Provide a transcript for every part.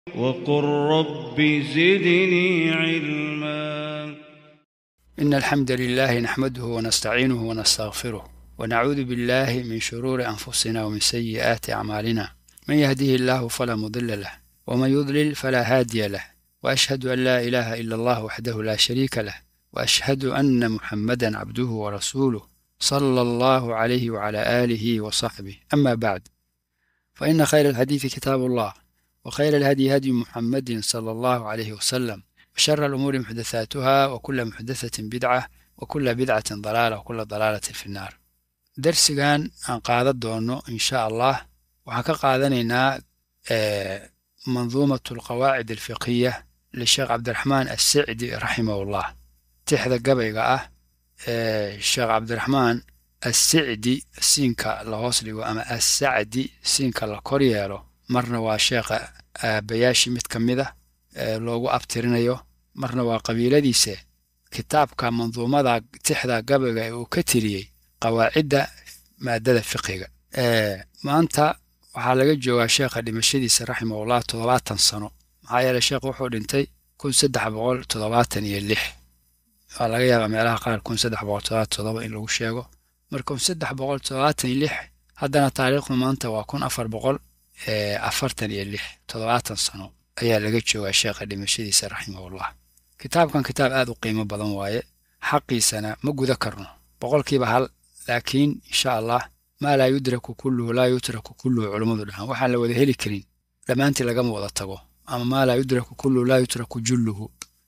وقل رب زدني علما إن الحمد لله نحمده ونستعينه ونستغفره ونعوذ بالله من شرور أنفسنا ومن سيئات أعمالنا من يهده الله فلا مضل له ومن يضلل فلا هادي له وأشهد أن لا إله إلا الله وحده لا شريك له وأشهد أن محمدا عبده ورسوله صلى الله عليه وعلى آله وصحبه أما بعد فإن خير الحديث كتاب الله وخير الهدي هدي محمد صلى الله عليه وسلم وشر الأمور محدثاتها وكل محدثة بدعة وكل بدعة ضلالة وكل ضلالة في النار درسgan aan qaadan doono in sha allah waxaan ka qaadanaynaa manduumat alqawaacid alfiqhiya lisheekh cabdiraxmaan assicdi raximahullah tixda gabayga ah ee sheekh cabdiraxmaan assicdi siinka la hoos dhigo ama assacdi siinka la kor yeelo marna waa sheekha aabayaashii mid ka mid a ee loogu abtirinayo marna waa qabiiladiise kitaabka manduumada tixda gabayga ee uu ka tiriyey qawaacidda maadada fiqiga maanta waxaa laga joogaa sheekha dhimashadiisa raximahullah toddobaatan sano maxaa yeeley sheekh wuxuu dhintay kun saddex boqol toddobaatan iyo lix waa laga yaabaa meelaha qaar kun saddex boqol toddobaatan toddoba in lagu sheego marka kun saddex boqol toddobaatan iyo lix haddana taariikhdu maanta waa kun afar boqol afartan iyo lix toddobaatan sano ayaa laga joogaa sheekha dhimashadiisa raximahullah kitaabkan kitaab aad u qiimo badan waaye xaqiisana ma guda karno boqolkiiba hal laakiin insha allah maa laa yudraku kulluhu laa yutraku kulluhu culummadu dhahaan waxaan la wada heli karin dhammaantii lagama wada tago ama maa laa yudraku kulluhu laa yutraku julluhu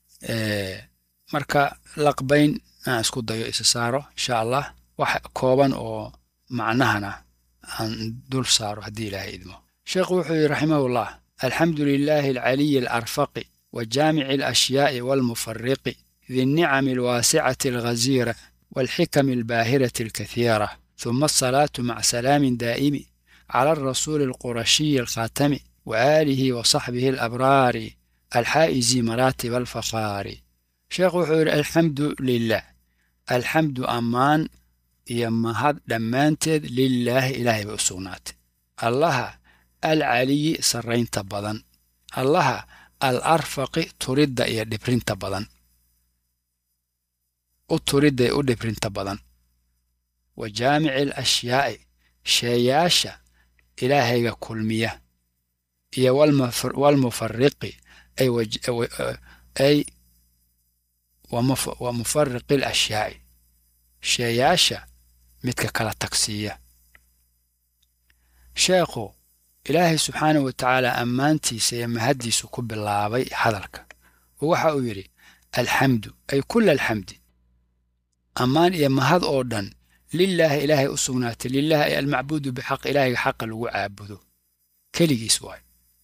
marka laqbayn aan isku dayo isa saaro insha allah wax kooban oo macnahana aan dul saaro haddii ilaahay idmo sheekhu wuxuu yidhi raximahullah alxamdu lilaahi alcaliyi alarfaqi wa jaamici alashyaai waalmufariqi di الnicami alwaasicati alghaziira والحكم الباهرة الكثيرة ثم الصلاة مع سلام دائم على الرسول القرشي الخاتم وآله وصحبه الأبرار الحائز مراتب الفخار شيخ وحور الحمد لله الحمد أمان يمهد دمانتد لله إلهي بأسونات الله العلي سرين تبضن الله الأرفق ترد يدبرين تبضن u turidday u dhibrinta badan wa jaamici alashyaai sheeyaasha ilaahayga kulmiya iyo walmufariqi ay wa mufariqi alashyaai sheeyaasha midka kala tagsiiya sheekhu ilaahay subxaanahu wa tacaala ammaantiisa iyo mahaddiisu ku bilaabay hadalka oo waxa uu yidhi alxamdu ay kula alxamdi ammaan iyo mahad oo dhan lilaahi ilaahay u sugnaatay lilaahi ay almacbuudu bixaq ilaahayga xaqa lagu caabudo keligiis waay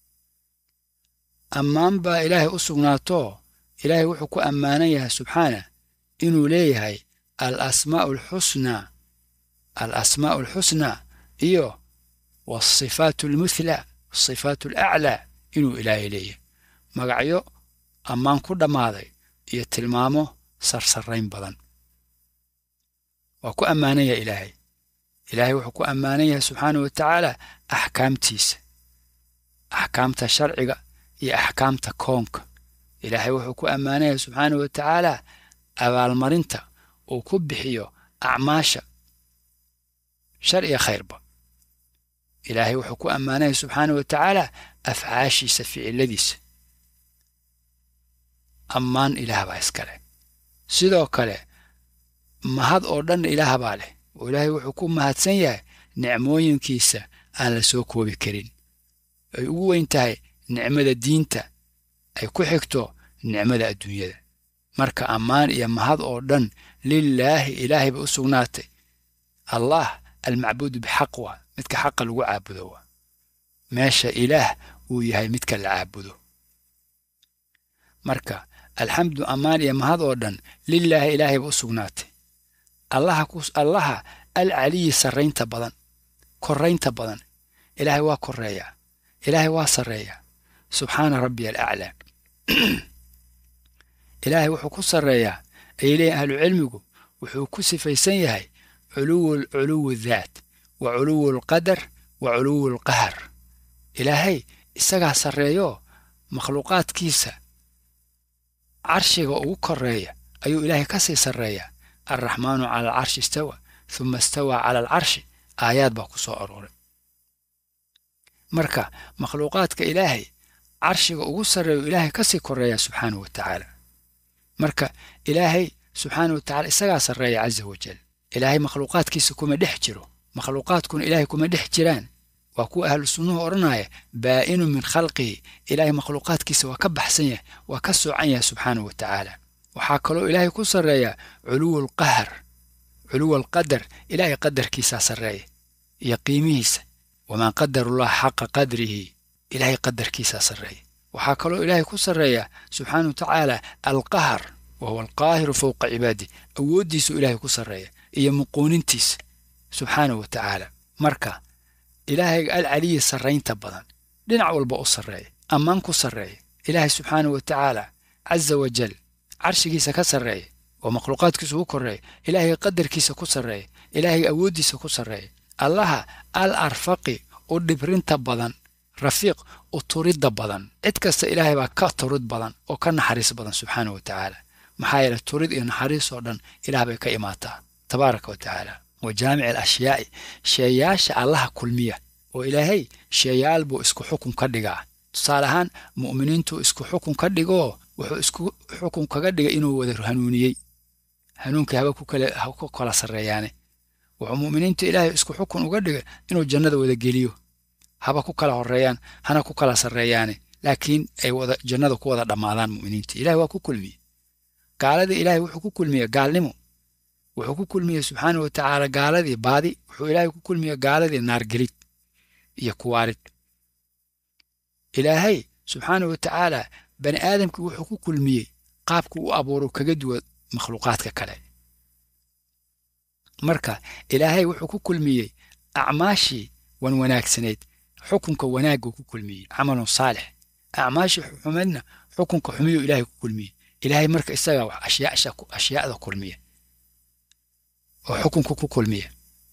ammaan baa ilaahay u sugnaatoo ilaahay wuxuu ku ammaanan yahay subxaana inuu leeyahay alasmaa'u alxusnaa al asmaa'u alxusnaa iyo waasifaatu almuthla asifaatu alaclaa inuu ilaahay leeyahay magacyo ammaan ku dhammaaday iyo tilmaamo sarsarrayn badan waa ku ammaanan yahay ilaahay ilaahay wuxuu ku ammaanan yahay subxaanah wa tacaala axkaamtiisa axkaamta sharciga iyo axkaamta koonka ilaahay wuxuu ku ammaanan yahay subxaanah wa tacaala abaalmarinta uu ku bixiyo acmaasha shar iyo khayrba ilaahay wuxuu ku ammaanan yahay subxaanah wa tacaala afcaashiisa ficiladiisa ammaan ilaah baa iskale sidoo kale mahad oo dhan ilaah baa leh oo ilaahay wuxuu ku mahadsan yahay nicmooyinkiisa aan la soo koobi karin ay ugu weyn tahay nicmada diinta ay ku xigto nicmada adduunyada marka ammaan iyo mahad oo dhan lilaahi ilaahay ba u sugnaatay allah almacbuudu bixaq waa midka xaqa lagu caabudo waa meesha ilaah uu yahay midka la caabudo marka alxamdu ammaan iyo mahad oo dhan lilaahi ilaahay ba u sugnaatay allaha allaha alcaliyi sarraynta badan korraynta badan ilaahay waa korreeyaa ilaahay waa sarreeyaa subxaana rabbiya alaclaa ilaahay wuxuu ku sarreeyaa ay leeyihin ahlucilmigu wuxuu ku sifaysan yahay culuwu culuwu daat wa culuwu alqadar wa culuwu alqahar ilaahay isagaa sarreeyo makhluuqaadkiisa carshiga ugu koreeya ayuu ilaahay ka sii sarreeyaa alraxmaanu cala alcarshi istawa huma istawaa cala alcarshi aayaad baa ku soo arooray marka makhluuqaadka ilaahay carshiga ugu sarreeyu ilaahay ka sii koreeyaa subxaanahu wa tacaala marka ilaahay subxaanahu wa tacala isagaa sarreeya casa wajal ilaahay makhluuqaadkiisa kuma dhex jiro makhluuqaadkuna ilaahay kuma dhex jiraan waa kuwa ahlu sunnuhu odhanaya baa'inu min khalqihi ilaahay makhluuqaadkiisa waa ka baxsan yahay waa ka soocan yahay subxaanahu wa tacaala waxaa kaloo ilaahay ku sarreeyaa culuwa alqahar culuwa alqadar ilaahay qadarkiisaa sarreeya iyo qiimihiisa wamaa qadarullah xaqa qadrihi ilaahay qadarkiisaa sarreeya waxaa kaloo ilaahay ku sarreeyaa subxaanahu wa tacaala alqahar wa huwa alqaahiru fowqa cibaadih awooddiisuu ilaahay ku sarreeya iyo muquunintiisa subxaanahu wa tacaala marka ilaahayga alcaliyi sarraynta badan dhinac walba u sarreeya ammaan ku sarreeya ilaahay subxaanahu wa tacaala casa wajal carshigiisa ka sarreeya oo makhluuqaadkiisa ugu korreeya ilaahayga qadarkiisa ku sarreeya ilaahayga awooddiisa ku sarreeya allaha al arfaqi u dhibrinta badan rafiiq u turidda badan cid kasta ilaahay baa ka turid badan oo ka naxariis badan subxaanahu wa tacaala maxaa yeele turid iyo naxariis oo dhan ilaah bay ka imaataa tabaaraka wa tacaala wa jaamici alashyaai sheeyaasha allaha kulmiya oo ilaahay sheeyaal buu isku xukun ka dhigaa tusaale ahaan mu'miniintuu isku xukun ka dhigoo wuxuu isku xukun kaga dhigay inuu wada hanuuniyey hanuunkii haba ku kale ha ku kala sarreeyaane wuxuu mu'miniintu ilaahay isku xukun uga dhigay inuu jannada wada geliyo haba ku kala horreeyaan hana ku kala sarreeyaane laakiin ay wada jannada ku wada dhammaadaan mu'miniinta ilahay waa ku kulmiye gaaladii ilaahay wuxuu ku kulmiye gaalnimo wuxuu ku kulmiyey subxaanahu wa tacaala gaaladii baadi wuxuu ilaahay ku kulmiye gaaladii naargelid iyo kuwaarid ilaahay subxaanahu wa tacaala bani aadamkii wuxuu ku kulmiyey qaabku u abuuro kaga duwan makhluuqaadka kale marka ilaahay wuxuu ku kulmiyey acmaashii wan wanaagsanayd xukunka wanaaguu ku kulmiyey camalun saalix acmaashii xumadna xukunka xumiyuu ilaahay ku kulmiyey ilaahay marka isagaa wax ashyaasha ashyaada kulmiya oo xukunka ku kulmiya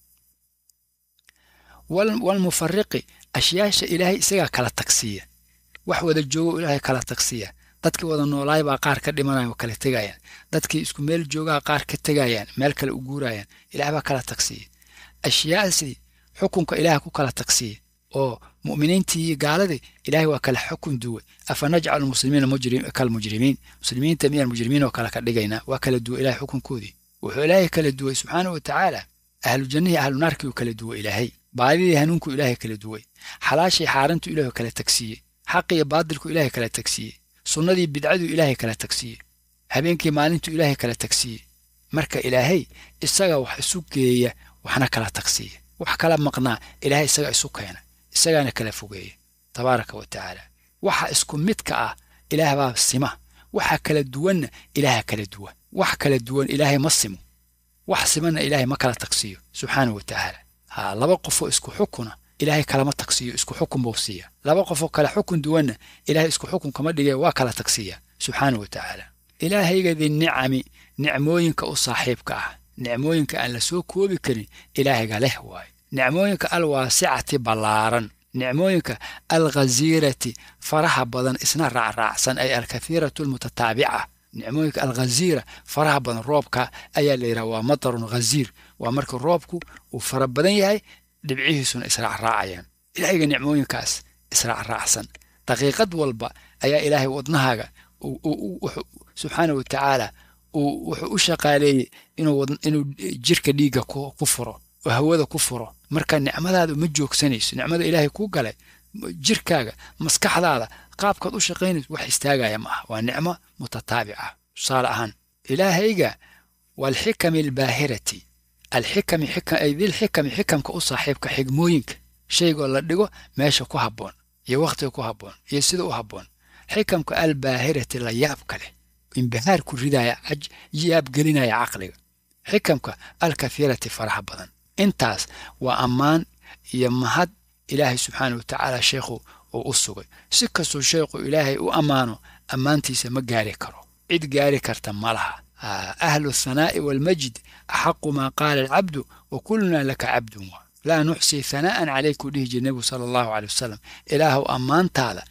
walmufariqi ashyaasha ilaahay isagaa kala tagsiiya wax wada joogo ilaahay kala tagsiiya dadkii wada noolaay baa qaar ka dhimanaya oo kala tegayaan dadkii isku meel joogaa qaar ka tegayaan meel kale u guurayaan ilaah baa kala tagsiiya ashyaasii xukunka ilaah ku kala tagsiiya oo mu'miniintii iyo gaaladii ilaahay waa kala xukun duway afa najcalu muslimiina kalmujrimiin muslimiinta miyaan mujrimiin oo kale ka dhigaynaa waa kala duway ilahay xukunkoodii wuxuu ilaahay kala duway subxaanahu wa tacaala ahlu jannihii ahlu naarkii uu kala duway ilaahay baadidii hanuunkuu ilaahay kala duway xalaashii xaarantuu ilaahay kala tagsiiyey xaqiyo baadilku ilaahay kala tagsiiyey sunnadii bidcaduu ilaahay kala tagsiiyey habeenkii maalintuu ilaahay kala tagsiiyey marka ilaahay isaga wax isu geeya waxna kala tagsiiya wax kala maqnaa ilaahay isaga isu keena isagaana kala fogeeya tabaaraka wa tacaala waxa isku midka ah ilaah baa sima waxa kala duwanna ilaaha kala duwan wax kala duwan ilaahay ma simo wax simanna ilaahay ma kala tagsiiyo subxaanahu wa tacaala ha laba qofoo isku xukuna ilaahay kalama tagsiiyo isku xukun buu siiya laba qofoo kale xukun duwanna ilaahay isku xukun kama dhigee waa kala tagsiiya subxaanahu wa tacaala ilaahayga dinicami nicmooyinka u saaxiibka ah nicmooyinka aan la soo koobi karin ilaahayga leh waaye nicmooyinka alwaasicati ballaaran nicmooyinka alghaziirati faraha badan isna raacraacsan ay alkathiiratu almutataabica nicmooyinka alghaziira faraha badan roobka ayaa la yidhaha waa matarun ghaziir waa marka roobku uu fara badan yahay dhibcihiisuna israacraacayaan ilaahayga nicmooyinkaas israacraacsan daqiiqad walba ayaa ilaahay wadnahaaga subxaanahu wa tacaala wuxuu u shaqaaleeyey inuu jirka dhiigga ku furo oo hawada ku furo marka nicmadaadu ma joogsanayso nicmada ilaahay kuu galay jirkaaga maskaxdaada qaabkaad u shaqaynayso wax istaagaya ma ah waa nicmo mutataabica tusaale ahaan ilaahayga waalxikami albaahirati alxikami ay dilxikami xikamka u saaxiibka xigmooyinka shaygoo la dhigo meesha ku habboon iyo wakhtiga ku habboon iyo sida u habboon xikamka albaahirati la yaabka leh imbihaar ku ridaya yaabgelinaya caqliga xikamka alkathiirati faraha badan intaas waa ammaan iyo mahad ilaahay subxaanah wa tacaala sheekhu uu u sugay si kastuu sheekhu ilaahay u ammaano ammaantiisa ma gaari karo cid gaari karta ma laha ahlu thanaa'i waalmajid axaqu maa qaala alcabdu wa kullunaa laka cabdun wa laa nuxsii hanaa'an calaykuu dhihi jira nebigu sala allahu caley wasalam ilaahuw ammaantaada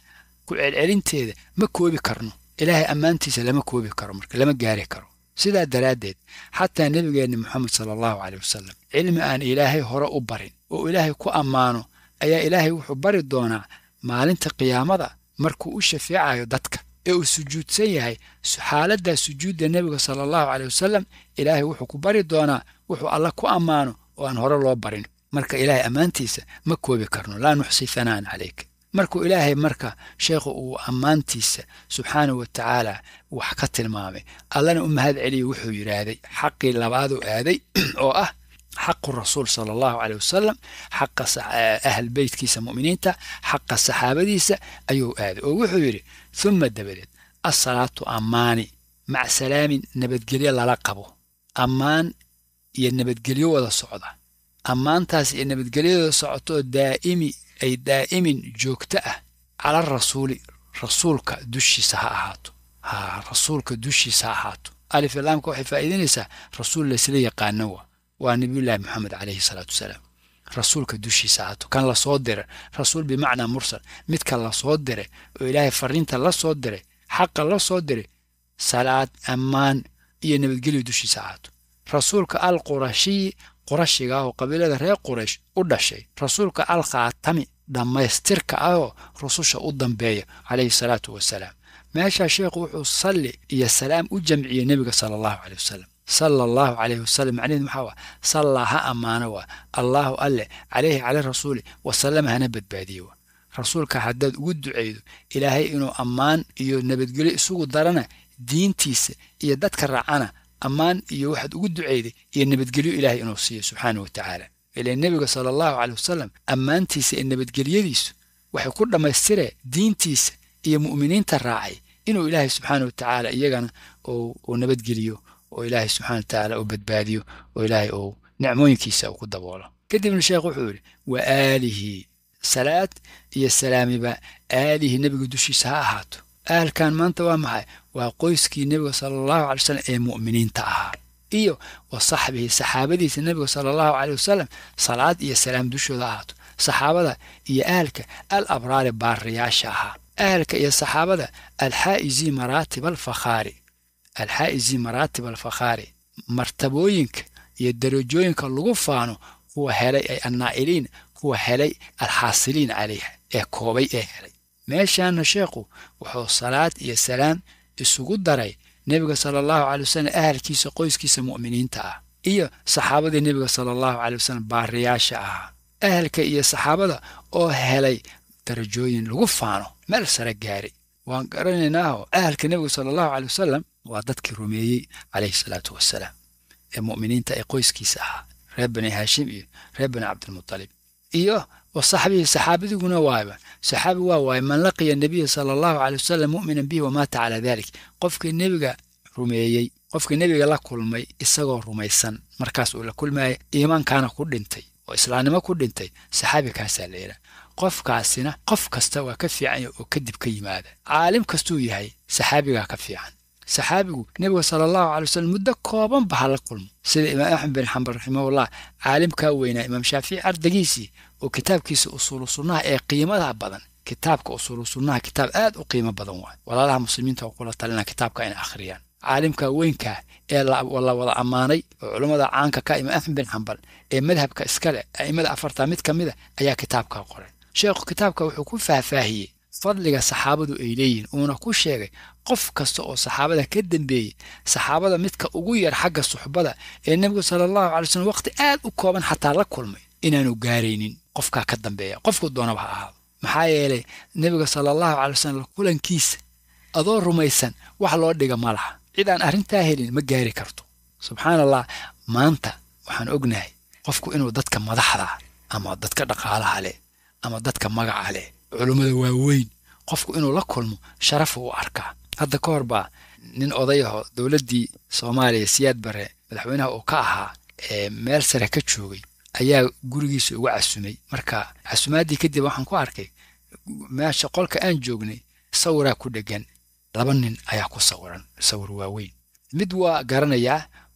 ku celcelinteeda ma koobi karno ilaahay ammaantiisa lama koobi karo marka lama gaari karo sidaa daraaddeed xataa nebigeenna moxamed sala allahu caleyh wasalam cilmi aan ilaahay hore u barin oo ilaahay ku ammaano ayaa ilaahay wuxuu bari doonaa maalinta qiyaamada markuu u shafeecayo dadka ee uu sujuudsan yahay xaaladdaa sujuudda nebiga sala allahu caleyh wasalam ilaahay wuxuu ku bari doonaa wuxuu alla ku ammaano oo aan hore loo barin marka ilaahay ammaantiisa ma koobi karno laa nuxsi hanaan calayk markuu ilaahay marka sheekhu uu ammaantiisa subxaanahu wa tacaala wax ka tilmaamay allana u mahad celiya wuxuu yidhaahday xaqii labaaduu aaday oo ah xaqu rasuul sala allahu caleyh wasalam xaqa ahl beytkiisa mu'miniinta xaqa saxaabadiisa ayuu aaday oo wuxuu yidhi humma dabadeed assalaatu ammaani mac salaamin nabadgelyo lala qabo ammaan iyo nabadgelyo wada socda ammaantaas iyo nabadgelyadooda socotooo daa'imi ay daa'imin joogto ah cala rasuuli rasuulka dushiisa ha ahaato ha rasuulka dushiisa ha ahaato alif ilaamka waxay faa'iidaynaysaa rasuul laysla yaqaano wa waa nabiyullaahi moxamed calayhi salaatu wasalaam rasuulka dushiisa ahaato kan lasoo diray rasuul bimacnaa mursal midka lasoo diray oo ilaahay fariinta la soo diray xaqa la soo diray salaad ammaan iyo nabadgelyo dushiisa ahaato rasuulka al qurashiyi qurashiga ah oo qabiilada reer quraysh u dhashay rasuulka al khaatami dhammaystirka ahoo rususha u dambeeya calayhi salaatu wasalaam meeshaa sheekhu wuxuu salli iyo salaam u jamciyey nebiga sala allahu caleyh wasalam sala allahu calayhi wasalam macnaheed maxaa waa sallaa ha ammaano waa allaahu alleh calayhi cala rasuuli wasalama hana badbaadiye waa rasuulka haddaad ugu ducaydo ilaahay inuu ammaan iyo nabadgelyo isugu darana diintiisa iyo dadka raacana ammaan iyo waxaad ugu ducayday iyo nabadgelyo ilaahay inuu siiyo subxaana wa tacaala ilaa nebiga sala allahu caleyh wasalam ammaantiisa iyo nabadgelyadiisu waxay ku dhammaystireen diintiisa iyo mu'miniinta raacay inuu ilaahay subxaana wa tacaala iyagana uu nabadgeliyo oo ilaahay subxana wa tacaala uu badbaadiyo oo ilaahay uu nicmooyinkiisa uu ku daboolo kadibna sheekh wuxuu yidhi wa aalihi salaad iyo salaamiba aalihi nebiga dushiisa ha ahaato ahalkan maanta waa maxay waa qoyskii nebiga sala allahu calay wasalam ee mu'miniinta ahaa iyo wa saxbihi saxaabadiisa nebiga sala allahu caleyh wasalam salaad iyo salaam dushooda ahaato saxaabada iyo ahalka al abraari baariyaasha ahaa ahalka iyo saxaabada alxaa'izii maraatib alfakhaari alxaa'izii maraatib alfakhaari martabooyinka iyo darajooyinka lagu faano kuwa helay ay annaa'iliin kuwa helay alxaasiliin calayha ee koobay ee helay meeshaana sheekhu wuxuu salaad iyo salaam isugu daray nebiga sala allahu caley wasalam ahalkiisa qoyskiisa mu'miniinta ah iyo saxaabadii nebiga sala allahu caley wasalam baariyaasha ahaa ahalka iyo saxaabada oo helay darajooyin lagu faano meel sare gaari waan garanaynaahoo ahalka nebiga sala allahu caley wasalam waa dadkii rumeeyey calayhi salaatu wasalaam ee mu'miniinta ee qoyskiisa ahaa reer bani haashim iyo reer bani cabdilmutalib iyo wa saxbihii saxaabadiguna waayba saxaabi waa waaye man laqiya nebiya sala allahu caley wasalam mu'minan bihi wamaata calaa dalik qofkii nebiga rumeeyey qofkii nebiga la kulmay isagoo rumaysan markaas uu la kulmaayay iimaankaana ku dhintay oo islaamnimo ku dhintay saxaabi kaasaa la yidhaha qofkaasina qof kasta waa ka fiican oo kadib ka yimaada caalim kastuu yahay saxaabigaa ka fiican saxaabigu nebiga sala allahu calay wasalam muddo koobanba ha la kulmo sida imaam axmed bin xambal raximahullah caalimkaa weynaa imaam shaafici ardagiisii oo kitaabkiisa usuulu sunnaha ee qiimada badan kitaabka usuulu sunnaha kitaab aad u qiimo badan waay walaalaha muslimiinta oo kula talina kitaabka inay akhriyaan caalimka weynkaa ee la wada ammaanay oo culummada caanka ka imaam axmed bin xambal ee madhabka iskale a'immada afartaa mid ka mida ayaa kitaabkaa qoray sheekhu kitaabka wuxuu ku faahfaahiyey fadliga saxaabadu ay leeyihiin uuna ku sheegay qof kasta oo saxaabada ka dembeeyey saxaabada midka ugu yar xagga suxbada ee nebigu sala allahu calay slam waqti aad u kooban xataa la kulmay inaanu gaaraynin qofkaa ka dambeeya qofku doonaba ha ahaado maxaa yeelay nebiga sala allahu calay wasalam kulankiisa adoo rumaysan wax loo dhiga ma laha cid aan arrintaa helin ma gaari karto subxaan allah maanta waxaan ognahay qofku inuu dadka madaxda ama dadka dhaqaalaha leh ama dadka magaca leh culummada waaweyn qofku inuu la kulmo sharafu u arkaa hadda ka hor baa nin odayaho dowladdii soomaaliya siyaad bare madaxweynaha uu ka ahaa ee meel sare ka joogay ayaa gurigiisa uga casumay marka casumaaddii kadib waxaan ku arkay meesha qolka aan joognay sawiraa ku dhegan laba nin ayaa ku sawiran sawir waaweyn mid waa garanayaa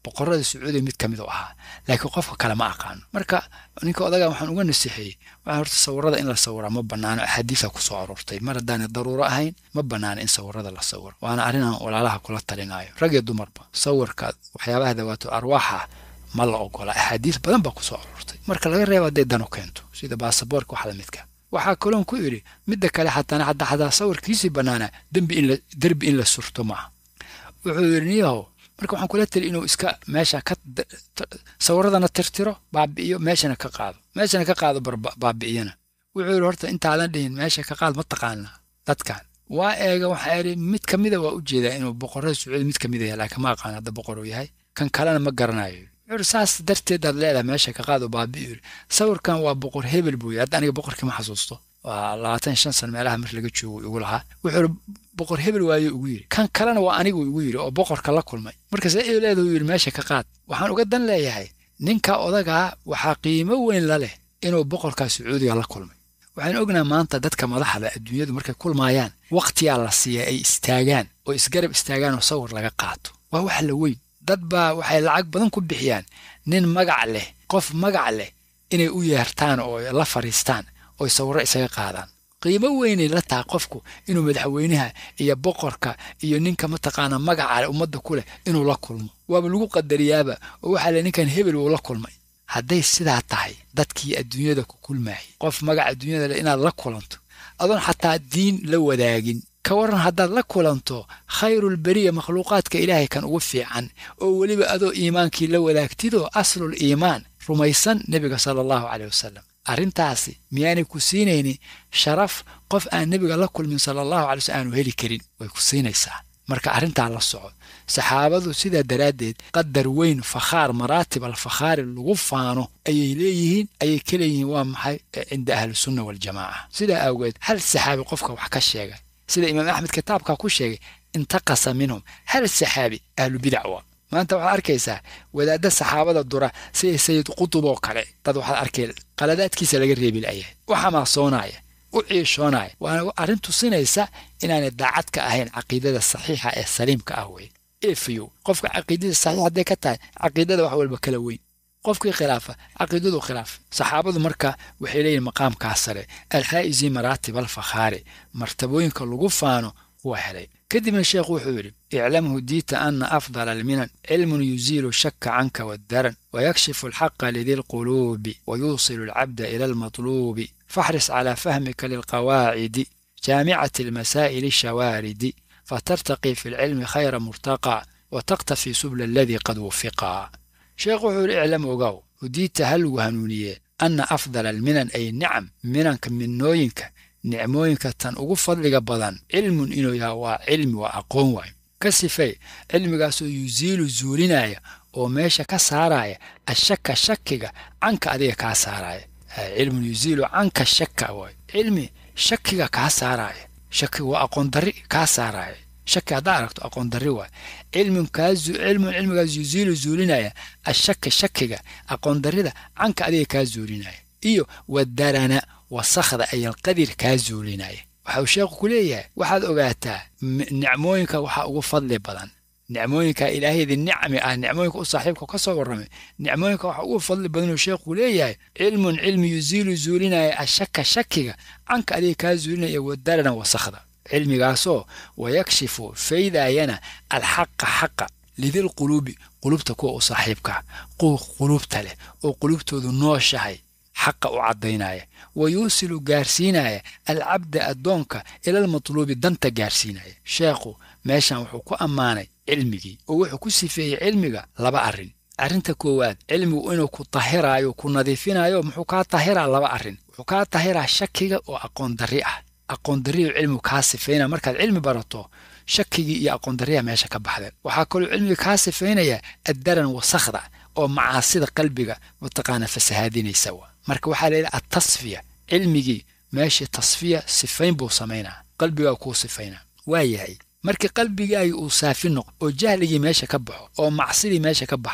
boqorada sacuudiga mid ka mid u ahaa laakiin qofka kale ma aqaano marka ninka odaga waxaan uga nasixeeyey waxaa horta sawirada in la sawiraa ma banaano axaadiisa kusoo aroortay mar haddaanay daruuro ahayn ma banaano in sawirada la sawiro waana arrinaan walaalaha kula talinaayo rag iyo dumarba sawirka waxyaabaha dawaato arwaaxa ma la ogola axaadiis badan baa kusoo aroortay marka laga reebo hadday danu keento sida baasaboorka wax lamidka waxaa kaloon ku idhi midda kale xataana hadda hadaa sawirkiisii bannaana dembi in la derbi in la surto maaha wuxuu yidhi niyahow marka waxaan kula tali inuu iska meesha ka sawiradana tirtiro baabi'iyo meeshana ka qaado meeshana ka qaado baabi'iyana wuxuu yidhi horta intaadan dhihin meesha ka qaad ma taqaanaa dadkan waa eega waxaa idhi mid ka mida waa u jeedaa inuu boqorada sacuudi mid ka mida yahay laakiin ma aqaan hadda boqor uu yahay kan kalena ma garanayo wuxuu saas darteedaad leedahay meesha ka qaado baabi'i yidhi sawirkan waa boqor hebel buu yidhi hadda aniga boqorkii ma xasuusto waa labaatan shan san meelaha mar laga joogo igu lahaa wuxuu boqor hebel waayo ugu yidhi kan kalena waa anigu igu yidhi oo boqorka la kulmay marka see leedahu yidhi meesha ka qaad waxaan uga dan leeyahay ninka odagaa waxaa qiimo weyn la leh inuu boqorka sacuudiga la kulmay waxaan ognaha maanta dadka madaxda adduunyadu markay kulmaayaan wakhtiyaa la siiya ay istaagaan oo isgarab istaagaan oo sawir laga qaato waa wax la weyn dad baa waxay lacag badan ku bixiyaan nin magac leh qof magac leh inay u yeertaan oo la fadhiistaan oy sawirro isaga qaadaan qiimo weynay la tahay qofku inuu madaxweynaha iyo boqorka iyo ninka mataqaana magaca ummadda ku leh inuu la kulmo waaba lagu qadariyaaba oo waxaa le ninkan hebel uu la kulmay hadday sidaa tahay dadkii adduunyada ku kulmaayay qof magaca adduunyada leh inaad la kulanto adoon xataa diin la wadaagin ka waran haddaad la kulanto khayrulberiya makhluuqaadka ilaahay kan ugu fiican oo weliba adoo iimaankii la wadaagtidoo aslul iimaan rumaysan nebiga sala allahu caleyh wasalam arrintaasi miyaanay ku siinaynin sharaf qof aan nebiga la kulmin sala allahu calay slm aanu heli karin way ku siinaysaa marka arrintaa la soco saxaabadu sidaa daraaddeed qadar weyn fakhaar maraatib alfakhaari lagu faano ayay leeyihiin ayay ka leeyihiin waa maxay cinda ahlisunna waljamaaca sidaa awgeed hal saxaabi qofka wax ka sheegay sida imaam axmed kitaabkaa ku sheegay intaqasa minhum hal saxaabi ahlubidac waa maanta waxaad arkaysaa wadaadda saxaabada dura sida sayid qutub oo kale dad waxaad arkay qaladaadkiisa laga reebi la'yahay u xamaasoonaya u ciishoonaya waana arrin tusinaysa inaanay daacad ka ahayn caqiidada saxiixa ee saliimka ah wey efiyo qofka caqiidada saxiix hadday ka tahay caqiidada wax walba kala weyn qofkii khilaafa caqiidadu khilaafa saxaabadu marka waxay leeyihin maqaamkaa sare alxaa'isi maraatib alfakhaari martabooyinka lagu faano kuwa helay kadibna sheekhu wuxuu yidhi iclamhu diita ana afdala alminan cilmun yuziilu shaka canka waddaran wayakshifu alxaqa lidi lquluubi wayuusilu alcabda ila almatluubi faxris calaa fahmika lilqawaacidi jaamicati almasaa'ili shawaaridi fatartaqii fi lcilmi khayra murtaqaa wataqtafi subla aladii qad wufiqaa sheekhu wuxuu yidhi iclam ogow hudiita ha lagu hanuuniyee anna afdala alminan ay nicam minanka minnooyinka nicmooyinka tan ugu fadliga badan cilmun inuu yaha waa cilmi waa aqoon waayo ka sifay cilmigaasoo yusiilu zuulinaya oo meesha ka saaraya ashaka shakiga canka adiga kaa saaraya cilmun yusiilu canka shaka waayo cilmi shakiga kaa saaraya shakiga waa aqoon darri kaa saaraya shaki haddaa aragto aqoon darri waayo cilmun kaazu cilmun cilmigaas yusiilu zuulinaya ashaka shakiga aqoon darrida canka adiga kaa zuulinaya iyo wadarana wasakhda ayalqadir kaa zuulinaya waxa uu sheekhu ku leeyahay waxaad ogaataa nicmooyinka waxaa ugu fadli badan nicmooyinka ilaahayda nicmi ah nicmooyinka u saaxiibka ka soo warramay nicmooyinka waxaa ugu fadli badanuu sheekhu leeyahay cilmun cilmi yusiilu zuulinaya ashaka shakiga canka adiga kaa zuulinaya wadarana wasakhda cilmigaasoo wayakshifu faydaayana alxaqa xaqa lidilquluubi qulubta kuwa u saaxiibka quwa qulubta leh oo qulubtoodu nooshahay xaqa u caddaynaya wa yuusilu gaarsiinaya alcabda addoonka ilalmatluubi danta gaarsiinaya sheekhu meeshan wuxuu ku ammaanay cilmigii oo wuxuu ku sifeeyey cilmiga laba arrin arrinta koowaad cilmigu inuu ku tahiraayo ku nadiifinayo muxuu kaa tahiraa laba arrin wuxuu kaa tahiraa shakiga oo aqoon darri ah aqoon darriyu cilmigu kaa sifeynaya markaad cilmi barato shakigii iyo aqoon darriya meesha ka baxdeen waxaa kaloo cilmiga kaa sifeynaya addaran wasakhda oo macaasida qalbiga mataqaana fasahaadinaysa wa marka waxaa la yidhaha atasfiya cilmigii meeshii tasfiya sifayn buu samaynaa qalbigaa kuu sifaynaa waa yahay markii qalbigaagii uu saafi noqdo oo jahligii meesha ka baxo oo macsidii meesha ka baxdo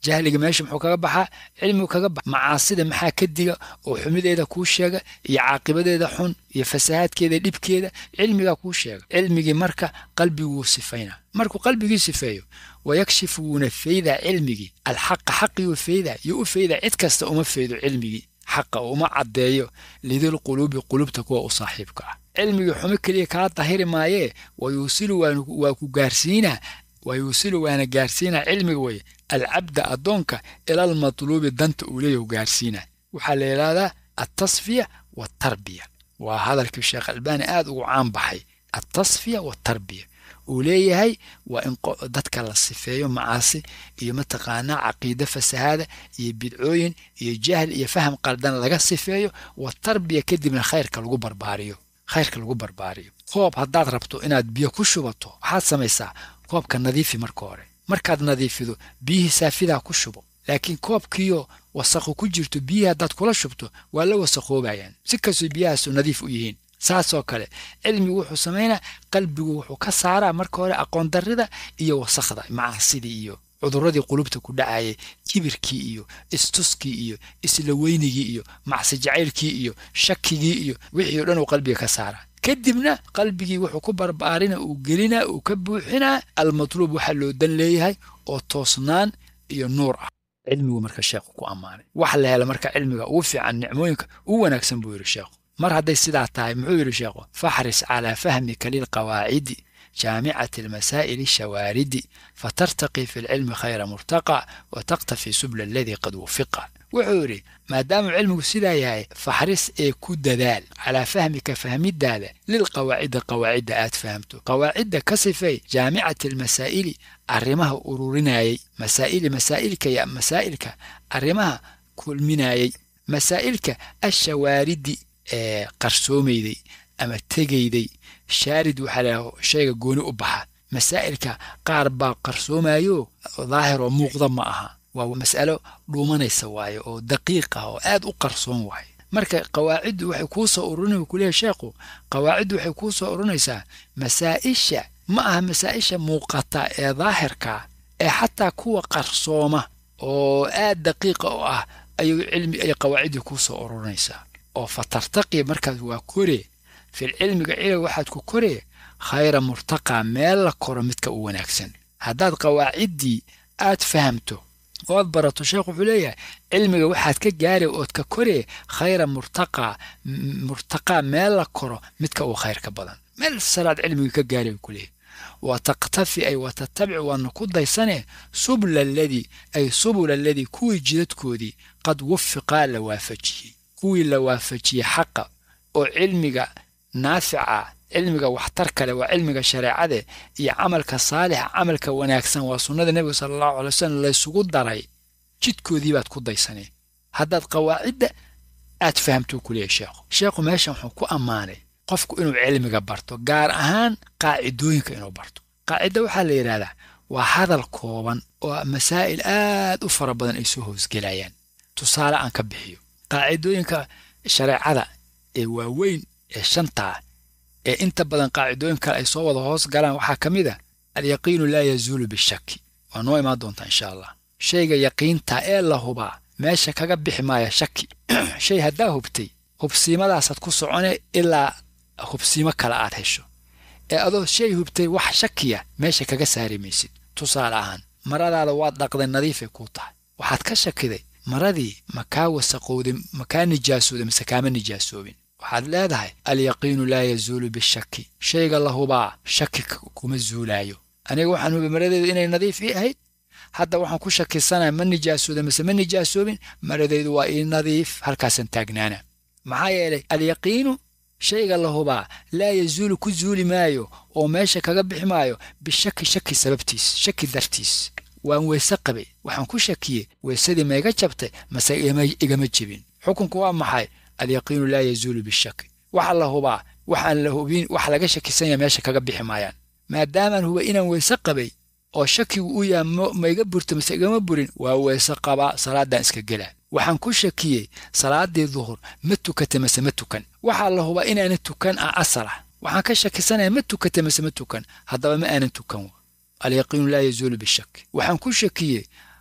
jahliga meesha muxuu kaga baxaa cilmigu kaga baxa macaasida maxaa ka diga oo xumideeda kuu sheega iyo caaqibadeeda xun iyo fasahaadkeeda dhibkeeda cilmigaa kuu sheega cilmigii marka qalbiguu sifayna markuu qalbigii sifeeyo wayakshifu wuuna feydaa cilmigii alxaqa xaqii u feydaa iyo u feydaa cid kasta uma feydo cilmigii xaqa oo uma caddeeyo lidil quluubi qulubta kuwa u saaxiibka ah cilmigii xumo keliya kaa dahiri maayee wayuusilu waa ku gaarsiinaa wayuusilu waana gaarsiinaa cilmiga weye alcabda addoonka ilal matluubi danta uu leeyahu gaarsiinaa waxaa la yidhaahdaa altasfiya waatarbiya waa hadalkii sheekh albaani aad ugu caan baxay altasfiya waatarbiya uu leeyahay waa in dadka la sifeeyo macaasi iyo mataqaanaa caqiide fasahaada iyo bidcooyin iyo jahl iyo faham qaldan laga sifeeyo waatarbiya kadibna khayrka lagu barbaariyo khayrka lagu barbaariyo koob haddaad rabto inaad biyo ku shubato waxaad samaysaa koobka nadiifi marka hore markaad nadiifido biyihii saafidaa ku shubo laakiin koobkiiyo wasaqu ku jirto biyihii haddaad kula shubto waa la wasaqoobayaan si kastoo biyahaasu nadiif u yihiin saasoo kale cilmigu wuxuu samaynaa qalbigu wuxuu ka saaraa marka hore aqoon darrida iyo wasaqda macaasidii iyo cudurradii qulubta ku dhacayay kibirkii iyo istuskii iyo isla weynigii iyo macsi jacaylkii iyo shakigii iyo wixii o dhan uu qalbiga ka saaraa kadibna qalbigii wuxuu ku barbaarina uu gelinaa uu ka buuxinaa almatluub waxaa loo dan leeyahay oo toosnaan iyo nuur ah cilmigu marka sheekhu ku ammaanay wax la hela marka cilmiga ugu fiican nicmooyinka ugu wanaagsan buu yidhi sheekhu mar hadday sidaa tahay muxuu yidhi sheekhu faxris calaa fahmika lilqawaacidi jaamicati almasaa'ili shawaaridi fatartaqi fi lcilmi khayra murtaqa wa taqtafi subla aladii qad wufiqa wuxuu yidhi maadaamuu cilmigu sidaa yahay faxris ee ku dadaal calaa fahmika fahmidaada lilqawaacidi qawaacidda aad fahamto qawaacidda ka sifay jaamicati almasaa'ili arrimaha ururinayay masaa'ili masaa'ilka ya masaa'ilka arrimaha kulminayay masaa'ilka ashawaaridi ee qarsoomayday ama tegayday shaarid waxaa laha shayga gooni u baxa masaa'ilka qaar baa qarsoomayo daahir oo muuqda ma aha waa mas'alo dhuumanaysa waaye oo daqiiq ah oo aad u qarsoon waaye marka qawaaciddu waxay kuu soo ururinay kuleeyahy sheekhu qawaaciddu waxay kuu soo ururinaysaa masaa'isha ma aha masaa'isha muuqata ee daahirka ee xataa kuwa qarsooma oo aad daqiiqa u ah ayuu cilmi ay qawaaciddii kuu soo ururinaysaa oo fatartaqi markaas waa kore fil cilmiga cilmiga waxaad ku koree khayra murtaqaa meel la koro midka u wanaagsan haddaad qawaaciddii aad fahamto ood barato sheekh wuxuu leeyahay cilmiga waxaad ka gaari ood ka koree khayra murtaqaa murtaqaa meel la koro midka uu khayr ka badan meel salaad cilmiga ka gaari ku leeyahy wa taqtafi ay wa tatabic waadna ku daysane subla aladii ay subula aladii kuwii jidadkoodii qad wufiqaa la waafajiyey kuwii la waafajiyey xaqa oo cilmiga naafica cilmiga waxtar kale waa cilmiga shareecade iyo camalka saalixa camalka wanaagsan waa sunnada nebiga sala allahu alay wasalam laysugu daray jidkoodii baad ku daysanee haddaad qawaacidda aad fahamtuu ku leeyahy sheekhu sheekhu meeshan wuxuu ku ammaanay qofku inuu cilmiga barto gaar ahaan qaacidooyinka inuu barto qaacidda waxaa la yidhahdaa waa hadal kooban oo masaa'il aad u fara badan ay soo hoosgelayaan tusaale aan ka bixiyo qaacidooyinka shareecada ee waaweyn ee shantaa ee inta badan qaacidooyin kale ay soo wada hoos galaan waxaa ka mid a alyaqiinu laa yazuulu bishaki waa noo imaan doontaa insha allah shayga yaqiinta ee la hubaa meesha kaga bixi maaya shaki shay haddaa hubtay hubsiimadaasaad ku socone ilaa hubsiimo kale aad hesho ee adoo shay hubtay wax shakiya meesha kaga saari maysid tusaale ahaan maradaada waad dhaqday nadiifay kuu tahay waxaad ka shakiday maradii makaa wasaqowday makaa nijaasooday mise kaama nijaasoobin waxaad leedahay alyaqiinu laa yazuulu bishaki shayga la hubaa shaki kuma zuulaayo aniga waxaan hubay maradeedu inay nadiif ii ahayd hadda waxaan ku shakisanaya ma nijaasooda mise ma nijaasoobin maradeydu waa ii nadiif halkaasaan taagnaana maxaa yeelay alyaqiinu shayga la hubaa laa yazuulu ku zuuli maayo oo meesha kaga bixi maayo bishaki shaki sababtiis shaki dartiis waan weese qabay waxaan ku shakiyey weesadii ma iga jabtay mase igama jebin xukunku waa maxay alyaqiinu laa yazuulu bishaki waxa la hubaa waxaan la hubin wax laga shakisanya meesha kaga bixi maayaan maadaamaan huba inaan weese qabay oo shakigu u yaha ma iga burto mase igama burin waa weese qabaa salaaddaan iska gelaa waxaan ku shakiyey salaaddii duhur ma tukata mase ma tukan waxaa la hubaa inaana tukan ah asal ah waxaan ka shakisanaya ma tukata mase ma tukan haddaba ma aanan tukan alyaqiinu laa yazuulu bishaki waxaan ku shakiyey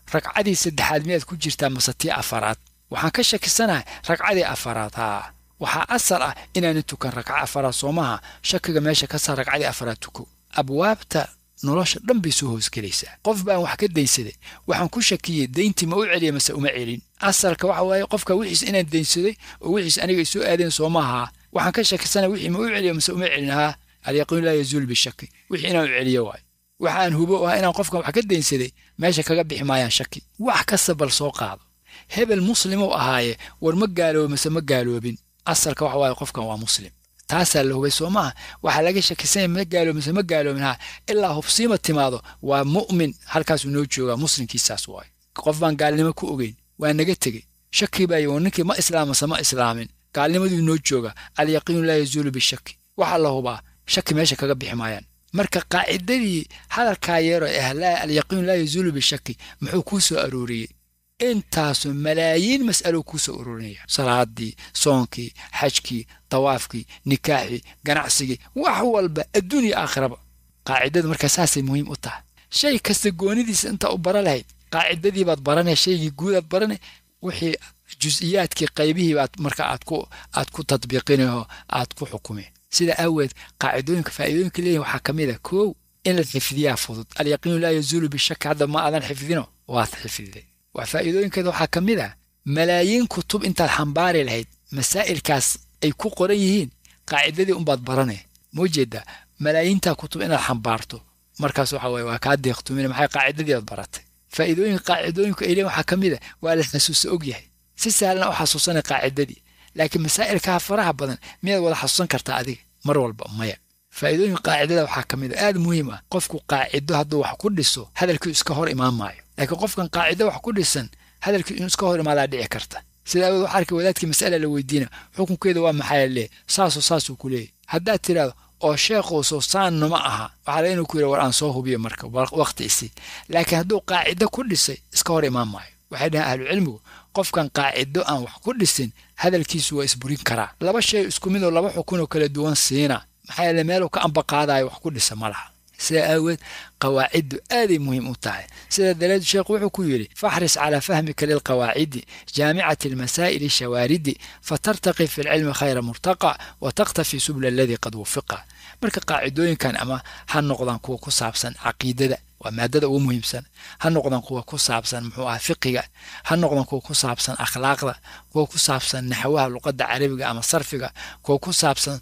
ragcadii saddexaad miyaad ku jirtaa mase tii afaraad waxaan ka shakisanahay ragcadii afaraad haa waxaa asal ah inaanan tukan ragca afaraad soomaha shakiga meesha ka saar ragcadii afaraad tuko abwaabta nolosha dhan bay soo hoosgelaysaa qof baan wax ka daynsaday waxaan ku shakiyey dayntii ma u celiya mase uma celin asalka waxa waaye qofka wixiis inaan daynsaday oo wixiis aniga ay soo aadeen soomaha waxaan ka shakisanaya wixii ma u celiya mase uma celin haa alyaqiin laa yazuul bishaki wixii inaan u celiyo waayo waxaan hubo ah inaan qofkan wax ka daynsaday meesha kaga bixi maayaan shaki wax kasta bal soo qaado hebel muslimou ahaaye war ma gaaloobo mase ma gaaloobin asalka waxa waaye qofkan waa muslim taasaa la hubay soo maaha waxaa laga shakisanya ma gaaloobin mase ma gaaloobin ha ilaa hubsiima timaado waa mu'min halkaasuu noo joogaa muslimkiisaas waaye qof baan gaalnimo ku ogeyn waa naga tegey shaki baa yii ninkii ma islaam mase ma islaamin gaalnimaduu noo jooga alyaqiinu laa yazuulu bishaki waxaa la hubaa shaki meesha kaga bixi maayaan marka qaacidadii hadalkaa yeero ah laa alyaqiinu laa yazuulu bishaki muxuu kuu soo arooriyey intaasoo malaayiin mas'alo kuu soo ururinaya salaadii soonkii xajkii dawaafkii nikaaxii ganacsigii wax walba adduunya aakhiraba qaacidadu markaa saasay muhiim u tahay shay kasta goonidiisa intaa u bara lahayd qaacidadii baad baranay shaygii guudaad baranay wixii jus-iyaadkii qaybihii baad marka aad ku aad ku tadbiiqinayo aad ku xukumeen sida aaweed qaacidooyinka faa'iidooyinka leeyihin waxaa ka mid a koow in la xifdiyaa fudud alyaqiinu laa yazuulu bishaki hadda ma aadan xifdino waad xifdiday wax faa'iidooyinkeeda waxaa ka mid ah malaayiin kutub intaad xambaari lahayd masaa'ilkaas ay ku qoran yihiin qaacidadii unbaad baranay moo jeedaa malaayiintaa kutub inaad xambaarto markaas waxa waye waa kaa deeqtumina maxay qaacidadii aad baratay faa'iidooyinka qaacidooyinku ay leeyihin waxaa ka mid a waa la xasuusa og yahay si sahlan u xasuusanay qaacidadii laakiin masaa'ilkaa faraha badan miyaad wada xasuusan kartaa adiga mar walba maya faa'iidooyinka qaacidada waxaa ka mid a aad muhiim ah qofku qaacido hadduu wax ku dhiso hadalkii iska hor imaan maayo laakiin qofkan qaacido wax ku dhisan hadalkii inuu iska hor imaadaa dhici karta sida awood waxaa arkay wadaadkii mas'ala la weydiina xukunkeeda waa maxaa lee saasoo saasuu ku leeyahy haddaad tidhaahdo oo sheekhuuso saanna ma aha waxaa la inuu ku yidha war aan soo hubiyo marka waqti isi laakiin hadduu qaacido ku dhisay iska hor imaan maayo waxay dhahaan ahlucilmigu qofkan qaacido aan wax ku dhisin hadalkiisu waa isburin karaa laba shay isku mid oo laba xukunoo kala duwan siina maxaa yeele meeluu ka ambaqaadayo wax ku dhisa ma laha sidaa aaweed qawaaciddu aaday muhiim u tahay sida daleed sheekhu wuxuu ku yidhi faxris calaa fahmika lilqawaacidi jaamicati almasaa'ili shawaaridi fatartaqi fi lcilmi khayra murtaqa wa takhtafi subla aladii qad wufiqa marka qaacidooyinkan ama ha noqdaan kuwa ku saabsan caqiidada waa maadada ugu muhiimsan ha noqdaan kuwa ku saabsan muxuu ah fiqiga ha noqdaan kuwa ku saabsan akhlaaqda kuwa ku saabsan naxwaha luqadda carabiga ama sarfiga kuwa ku saabsan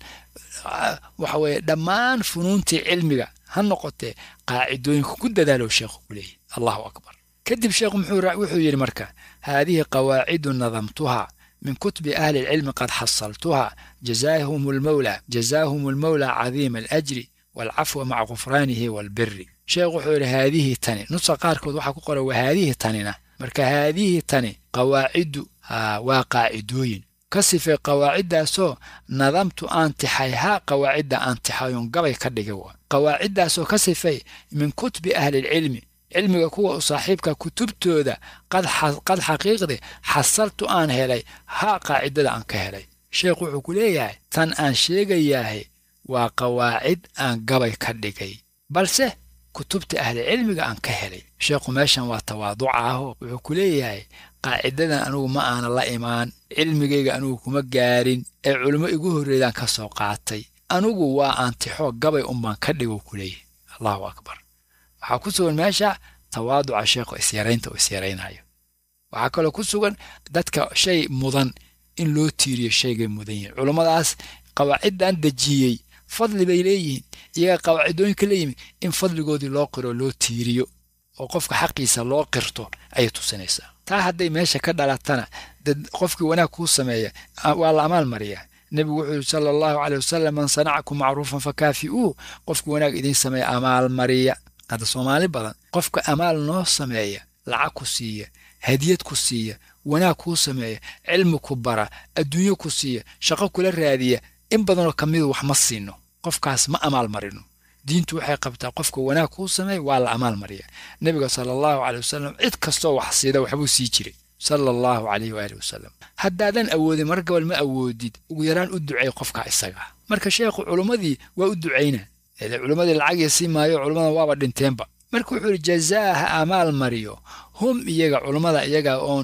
waxa weeye dhammaan funuuntii cilmiga ha noqotee qaacidooyinka ku dadaalow sheekhu ku leeyahy allahu akbar kadib sheekhu wuxuu yidhi marka haadihi qawaacidu nadamtuha min kutubi ahli lcilmi qad xasaltuha jazaahum lmawla jazaahum lmawla cadiima alajri waalcafwa maca gufraanihi waalbiri sheekhu wuxuu yidhi haadihii tani nusa qaarkood waxaa ku qoran waa haadihii tanina marka haadihii tani qawaaciddu haa waa qaacidooyin ka sifay qawaaciddaasoo nadamtu aan tixay haa qawaacidda aan tixayoon gabay ka dhigay waa qawaaciddaasoo ka sifay min kutubi ahlilcilmi cilmiga kuwa u saaxiibka kutubtooda qad xaqiiqde xasaltu aan helay haa qaacidada aan ka helay sheekhu wuxuu ku leeyahay tan aan sheegayaahe waa qawaacid aan gabay ka dhigay balse kutubta ahlicilmiga aan ka helay sheekhu meeshan waa tawaaduca ahoo wuxuu ku leeyahay qaacidadan anugu ma aana la imaan cilmigayga anugu kuma gaarin ee culimo igu horreydaan ka soo qaatay anugu waa aantixoo gabay unbaan ka dhigo ku leeyahay allahu akbar waxaa ku sugan meesha tawaaduca sheekhu isyaraynta uu isyaraynayo waxaa kaloo ku sugan dadka shay mudan in loo tiiriyo shaygay mudan yihin culummadaas qawaaciddan dejiyey fadli bay leeyihiin iyaga qawaacidooyinka leeyimid in fadligoodii loo qiro loo tiiriyo oo qofka xaqiisa loo qirto ayay tusinaysaa taa hadday meesha ka dhalatana dad qofkii wanaag kuu sameeya waa la amaal mariyaa nebigu wuxuu yidhi sala allahu caleyh wasalam man sanacakum macruufan fakaafi'uuh qofkii wanaag idiin sameeya amaal mariya hadda soomaali badan qofka amaal noo sameeya lacag ku siiya hadiyad ku siiya wanaag kuu sameeya cilmi ku bara adduunyo ku siiya shaqo kula raadiya in badanoo ka midu wax ma siino qofkaas ma amaal marino diintu waxay qabtaa qofka wanaag kuu sameeya waa la amaal mariya nebiga sala allahu caleyh wasalam cid kastoo wax siida waxbuu sii jiray sala allahu caleyh waaalih wasalam haddaadan awoodin mar gabal ma awoodid ugu yaraan u ducay qofka isaga marka sheekhu culummadii waa u ducayna culummadii lacag iyo sii maayo culimmadan waaba dhinteenba marka wuxuu yidhi jazaaha amaal mariyo hum iyaga culummada iyaga oon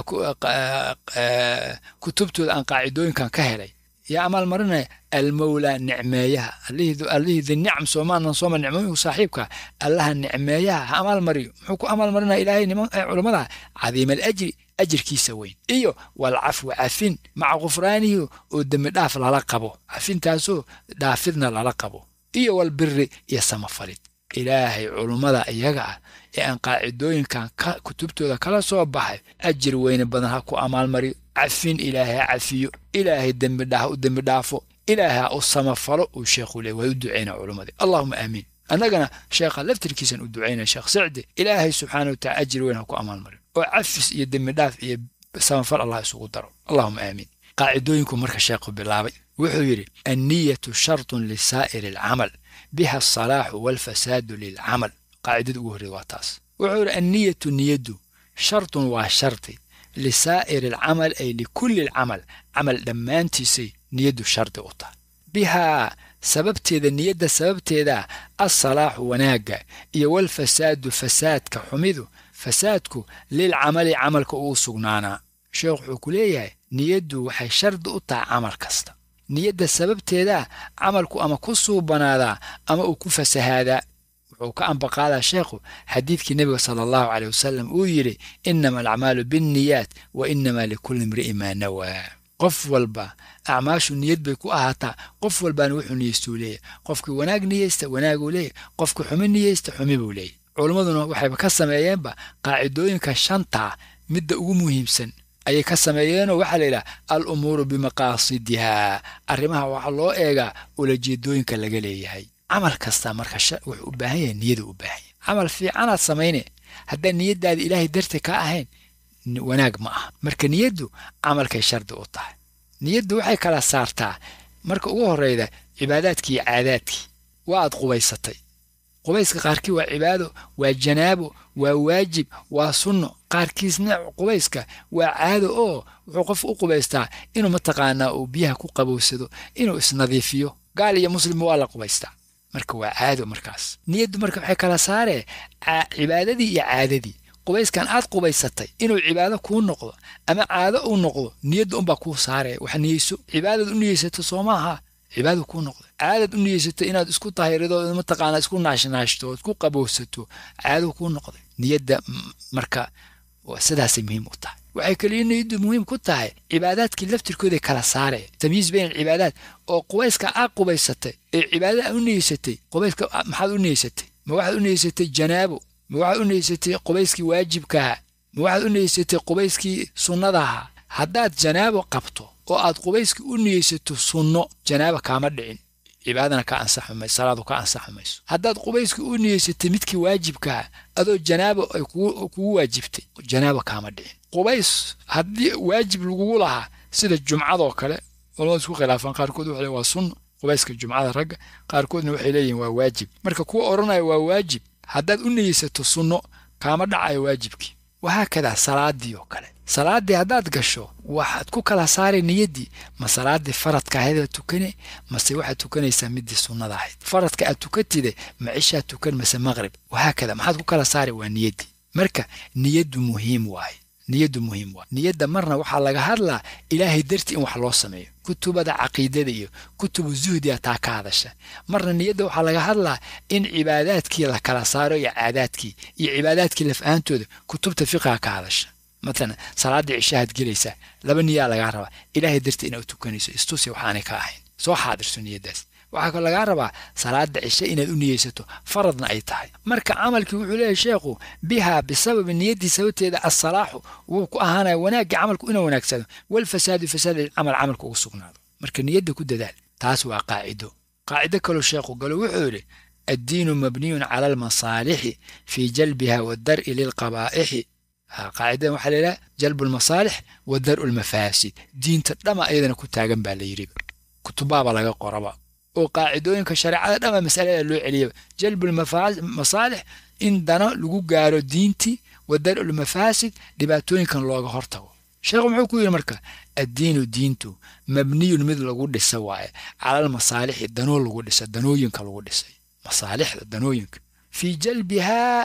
kutubtooda aan qaacidooyinkan ka helay yaa amaalmarinaya almawlaa nicmeeyaha allihii dinicam soomaanan sooma nicmooyinku saaxiibka allaha nicmeeyaha ha amaalmariyo muxuu ku amaalmarinaya ilaahay niman culummada cadiima alajri ajirkiisa weyn iyo walcafwu cafin maca khufraanihi oo dembi dhaaf lala qabo cafintaasoo dhaafidna lala qabo iyo walbiri iyo samafalid ilaahay culummada iyaga ah ee aan qaacidooyinkan kutubtooda kala soo baxay ajir weyne badan ha ku amaalmariyo cafin ilaahay ha cafiyo ilaahay dembidha u dembi dhaafo ilaahay ha u samafalo uu sheekhu leey way u ducayna culummadii allahuma aamiin annagana sheekha laftirkiisan u ducaynaya sheekh sacdi ilaahay subxaana watacala ajir weyn ha ku amaalmariyo oo cafis iyo dembi dhaaf iyo samafal allah isugu daro allahuma aamiin qaacidooyinku marka sheekhu bilaabay wuxuu yidhi anniyatu shartun lisaa'iri alcamal biha asalaaxu waalfasaadu lilcamal qaacidada ugu horreeda waa taas wuxuu yidhi anniyatu niyaddu shartun waa sharti lisaa'iri alcamal ay likulli alcamal camal dhammaantiisay niyaddu shardi u tahay bihaa sababteeda niyadda sababteeda assalaaxu wanaagga iyo walfasaadu fasaadka xumidu fasaadku lilcamali camalka uu sugnaanaa sheekh wuxuu ku leeyahay niyaddu waxay shardi u tahay camal kasta niyadda sababteeda camalku ama ku suubanaadaa ama uu ku fasahaadaa wuxuu ka ambaqaadaa sheekhu xadiidkii nebiga sala allahu caleyh wasalam uu yidhi innama alacmaalu binniyaat wa innamaa likulli imri'in maa nawaa qof walba acmaashu niyad bay ku ahaataa qof walbaana wuxuu niyeystuu leeyahy qofkii wanaag niyeysta wanaaguu leeyahy qofkii xumi niyeysta xumi buu leeyahy culimmaduna waxayba ka sameeyeenba qaacidooyinka shantaa midda ugu muhiimsan ayay ka sameeyeenoo waxaa la yidhaha al umuuru bimaqaasidihaa arrimaha waxaa loo eegaa ulajeedooyinka laga leeyahay camal kasta marka wuxuu u baahan yahay niyada u baahan yahay camal fiicanaad samayne haddaan niyaddaada ilaahay darti ka ahayn wanaag ma aha marka niyaddu camalkay shardi u tahay niyaddu waxay kala saartaa marka ugu horreyda cibaadaadkii iyo caadaadkii waa aad qubaysatay qubayska qaarkii waa cibaado waa janaabo waa waajib waa sunno qaarkiisna qubayska waa caado oo wuxuu qofku u qubaystaa inuu mataqaanaa uu biyaha ku qabowsado inuu isnadiifiyo gaal iyo muslimba waa la qubaystaa marka waa caado markaas niyaddu marka waxay kala saaree cibaadadii iyo caadadii qubayskan aad qubaysatay inuu cibaado kuu noqdo ama caado uu noqdo niyadda unbaa kuu saaraya wax niyeyso cibaadad u niyeysato soo maaha cibaadadu kuu noqdo caadad u niyeysato inaad isku tahirido mataqaanaa isku naashnaashto isku qabowsato caadadu kuu noqday niyadda marka sidaasay muhiim u tahay waxay kaliya niyaddu muhiim ku tahay cibaadaadkii laftirkooday kala saaraya tamyiis bayn alcibaadaat oo qubayska aad qubaysatay ee cibaadada u niyeysatay qubayska maxaad u niyeysatay ma waxaad u niyeysatay janaabo ma waxaad u niyeysatay qubayskii waajibkaha ma waxaad u niyeysatay qubayskii sunnadaha haddaad janaabo qabto oo aad qubayskii u niyeysato sunno janaaba kaama dhicin cibaadana ka ansaxi mayso salaadu ka ansaxi mayso haddaad qubayskii u niyeysatay midkii waajibkaha adoo janaabo ay kugu waajibtay janaaba kaama dhicin qubays haddii waajib lagugu lahaa sida jumcadoo kale culamadu isku khilaafaan qaarkood waxay waa sunno qubayska jumcada ragga qaarkoodna waxay leeyihin waa waajib marka kuwa odhanaya waa waajib haddaad u niyeysato sunno kaama dhacayo waajibkii wahaakadaa salaadii oo kale salaaddii haddaad gasho waxaad ku kala saaray niyaddii ma salaaddii faradka ahayd tukane mase waxaad tukanaysaa midii sunnada ahayd faradka aad tukatide ma cishaad tukan mase maqrib wahaakada maxaad ku kala saaray waa niyaddii marka niyaddu muhiim waaye niyaddu muhiim waaye niyadda marna waxaa laga hadlaa ilaahay dartii in wax loo sameeyo kutubada caqiidada iyo kutubu zuhdiya taa ka hadasha marna niyadda waxaa laga hadlaa in cibaadaadkii la kala saaro iyo caadaadkii iyo cibaadaadkii laf-aantooda kutubta fiqiga ka hadasha matalan salaaddii cishahaad gelaysaa laba niyaa lagaa rabaa ilaahay dartii inaad tukanayso istusi waxaanay ka ahayn soo xaadirso niyaddaas waxaa kaloo lagaa rabaa salaada cishe inaad u niyeysato faradna ay tahay marka camalkii wuxuu leeyahay sheekhu bihaa bisababi niyaddii sababteeda assalaaxu wuu ku ahaanaya wanaaggii camalku inuu wanaagsado walfasaadu fasaad camal camalka ugu sugnaado marka niyadda ku dadaal taas waa qaacido qaacido kaloo sheekhu galo wuxuu yidhi addiinu mabniyun cala almasaalixi fii jalbiha wadar'i lilqabaa'ixi qaacidadan waxaa la yidhaha jalbu lmasaalix wa dar'u lmafaasid diinta dhama ayadana ku taagan baa la yidhiba kutubaaba laga qoraba oo qaacidooyinka shareecada dhama masalada loo celiyaba jalbu lmasaalix in dano lagu gaaro diintii wa dar'u lmafaasid dhibaatooyinkan looga hortago sheekhu muxuu ku yidhi marka addiinu diintu mabniyun mid lagu dhisa waaye calalmasaalixi danoo lagu dhisa danooyinka lagu dhisay masaalixda danooyinka fii jalbihaa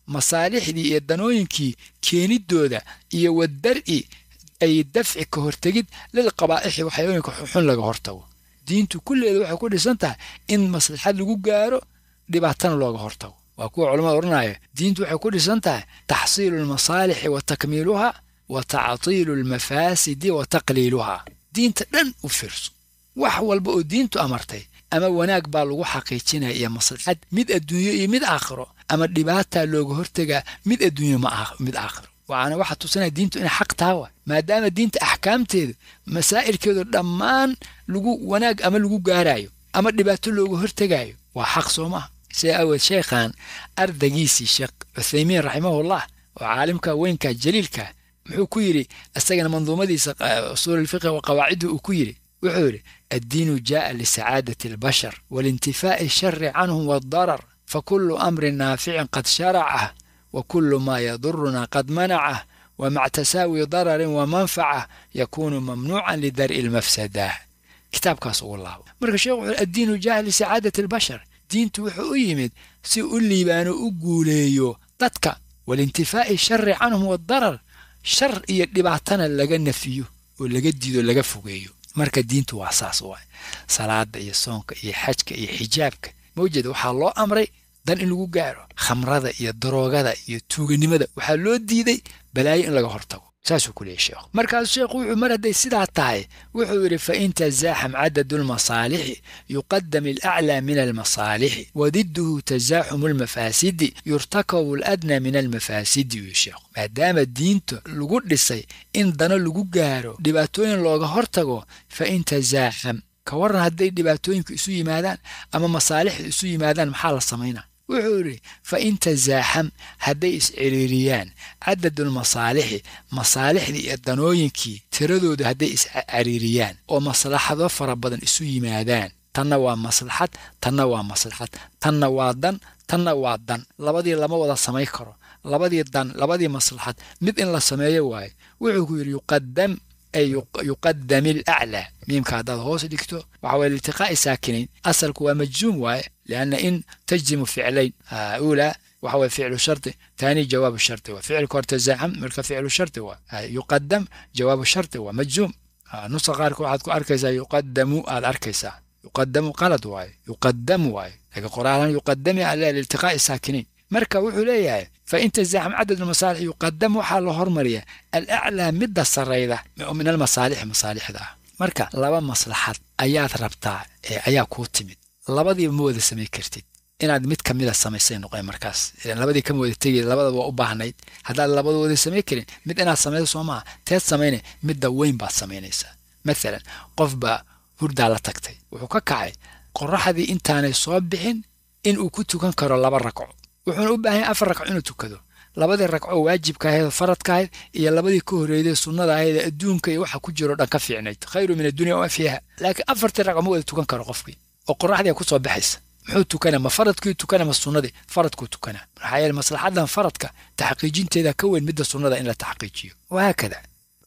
masaalixdii iyo danooyinkii keeniddooda iyo wadar'i ay dafci ka hortegid lil qabaa'ixi waxyooyinka xun laga hortago diintu kulleeda waxay ku dhisan tahay in maslaxad lagu gaaro dhibaatana looga hortago waa kuwa culamada odhanaya diintu waxay ku dhisan tahay taxsiilu lmasaalixi wa takmiiluha wa tactiilu almafaasidi wa taqliiluha diinta dhan u fiirso wax walba oo diintu amartay ama wanaag baa lagu xaqiijinaya iyo maslaxad mid adduunyo iyo mid aakhiro ama dhibaataa looga hortegaa mid adduunyo mid aakhiro waxaana waxaa tusinaya diintu inay xaq taha wa maadaama diinta axkaamteedu masaa'ilkeedu dhammaan lagu wanaag ama lagu gaaraayo ama dhibaato looga hortegaayo waa xaq soo maaha sida aweed sheekhan ardaygiisii sheekh cuthaymiin raximahullah oo caalimka weynka jaliilka muxuu ku yidhi isagana manduumadiisa usuul alfiqhi wa qawaaciddu uu ku yidhi wuxuu yidhi addiinu jaa'a lisacaadati albashar walintifaa'i shari canhum waadarar fakulu amrin naaficin qad sharacah wa kullu maa yaduruna qad manacah wamac tasaawi dararin wa manfacah yakuunu mamnuucan lidar'i almafsadah kitaabkaas ugu laabo marka sheekh wuxuu addiinu jaa'a lisacaadati albashar diintu wuxuu u yimid si u liibaano u guuleeyo dadka walintifaa'i shari canhum waadarar shar iyo dhibaatana laga nafiyo oo laga diido laga fogeeyo marka diintu waa saas waay salaada iyo soonka iyo xajka iyo xijaabka mawjeeda waxaa loo amray dan in lagu gaaro khamrada iyo daroogada iyo tuuganimada waxaa loo diiday balaayo in laga hortago saasuu ku leeyay sheekhu markaasuu sheekhu wuxuu mar hadday sidaa tahay wuxuu yidhi fa in tasaaxam cadadu lmasaalixi yuqadam alaclaa min almasaalixi wadidduhu tasaaxumu almafaasidi yurtakabu aladnaa min almafaasidi yuu sheekhu maadaama diinta lagu dhisay in dano lagu gaaro dhibaatooyin looga hortago fa in tasaaxam ka waran hadday dhibaatooyinku isu yimaadaan ama masaalixdu isu yimaadaan maxaa la samaynaa wuxuu yidhi fa in tasaaxam hadday is-ciriiriyaan cadadulmasaalixi masaalixdii iyo danooyinkii tiradooda hadday is-cariiriyaan oo maslaxado fara badan isu yimaadaan tanna waa maslaxad tanna waa maslaxad tanna waa dan tanna waa dan labadii lama wada samayn karo labadii dan labadii maslaxad mid in la sameeyo waaye wuxuu ku yidhi yuqadam ay yuqadami alaclaa miimka haddaad hoos dhigto waxa weye liltiqaa'i saakinayn asalku waa majzuum waaye lianna in tajzimu ficlayn uulaa waxa weye ficlu shardi taani jawaabu shardi waa ficilka hor tasaaxam marka ficlu shardi waa yuqadam jawaabu shardi waa majzuum nusa qaarka waxaad ku arkaysaa yuqadamu aad arkaysaa yuqadamu qalad waaye yuqadamu waaye laakiin qoraalan yuqadami ala liltiqaa'i saakinayn marka wuxuu leeyahay fa in tasaaxam cadad masaalix yuqadam waxaa la hormariya alaclaa midda sarayda min almasaalixi masaalixda ah marka laba maslaxad ayaad rabtaa ee ayaa kuu timid labadiiba ma wada samay kartid inaad mid ka mida samaysay noqon markaas labadii kama wada tegi labadaba waa u baahnayd haddaad labada wada samay karin mid inaad samayso soo maaha teed samayne midda weyn baad samaynaysaa maalan qof baa hurdaa la tagtay wuxuu ka kacay qoraxdii intaanay soo bixin in uu ku tukan karo laba ragco wuxuuna u baahan yahay afar ragco inuu tukado labadii ragco waajibka ahayd oo faradka ahayd iyo labadii ka horreeyday sunnada ahayd ee adduunka iyo waxa ku jiro dhan ka fiicnayd khayru min addunya wama fiiha laakiin afartii ragco ma wada tukan karo qofkii oo qoraxdii ku soo baxaysa muxuu tukana ma faradkii tukana ma sunnadii faradkuu tukana maxaa yeele maslaxadan faradka taxqiijinteeda ka weyn midda sunnada in la taxqiijiyo wahaakada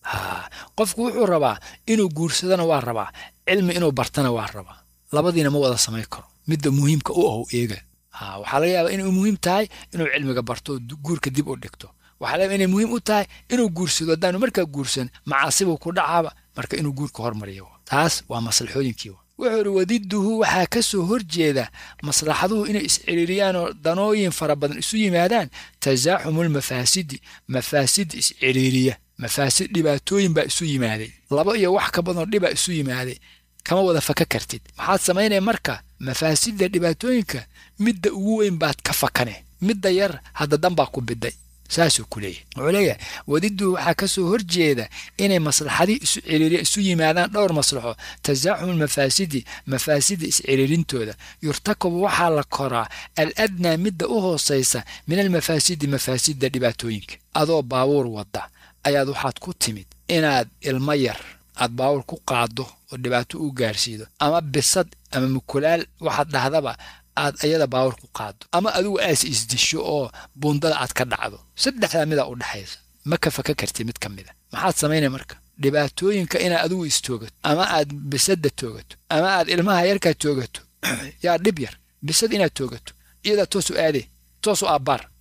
ha qofku wuxuu rabaa inuu guursadana waa rabaa cilmi inuu bartana waa rabaa labadiina ma wada samayn karo midda muhiimka u ahow eega ha waxaa laga yaabaa inay muhiim tahay inuu cilmiga barto oo guurka dib u dhigto waxaa laga yaabaa inay muhiim u tahay inuu guursado haddaanu markaa guursan macaasibuu ku dhacaaba marka inuu guurka hormariyo taas waa maslaxooyinkii wuxuu idhi wadidduhu waxaa ka soo horjeeda maslaxaduhu inay is-ciriiriyaan oo danooyin fara badan isu yimaadaan tasaaxumulmafaasidi mafaasid is-ciriiriya mafaasid dhibaatooyin baa isu yimaaday laba iyo wax ka badanoo dhibaa isu yimaaday kama wada faka kartid maxaad samaynaya marka mafaasidda dhibaatooyinka midda ugu weyn baad ka fakane midda yar hadda dan baa ku biday saasuu ku leeyahy wuxuu leeyahay wadiddu waxaa ka soo horjeeda inay maslaxadii isu ciriiriya isu yimaadaan dhowr maslaxo tasaaxum almafaasidi mafaasida is-ciriirintooda yurtakabu waxaa la koraa al adnaa midda u hoosaysa min almafaasidi mafaasidda dhibaatooyinka adoo baabuur wadda ayaad waxaad ku timid inaad ilmo yar aad baabuur ku qaaddo oo dhibaato u gaarsiido ama bisad ama mukulaal waxaad dhahdaba aad ayada baawar ku qaado ama adigu aas isdisho oo buundada aad ka dhacdo saddexdaa midaa u dhexaysa ma ka faka kartid mid ka mida maxaad samaynaya marka dhibaatooyinka inaad adigu istoogato ama aad bisadda toogato ama aad ilmaha yarkaa toogato yaa dhib yar bisad inaad toogato iyadaa toosu aadee toosu aabbaar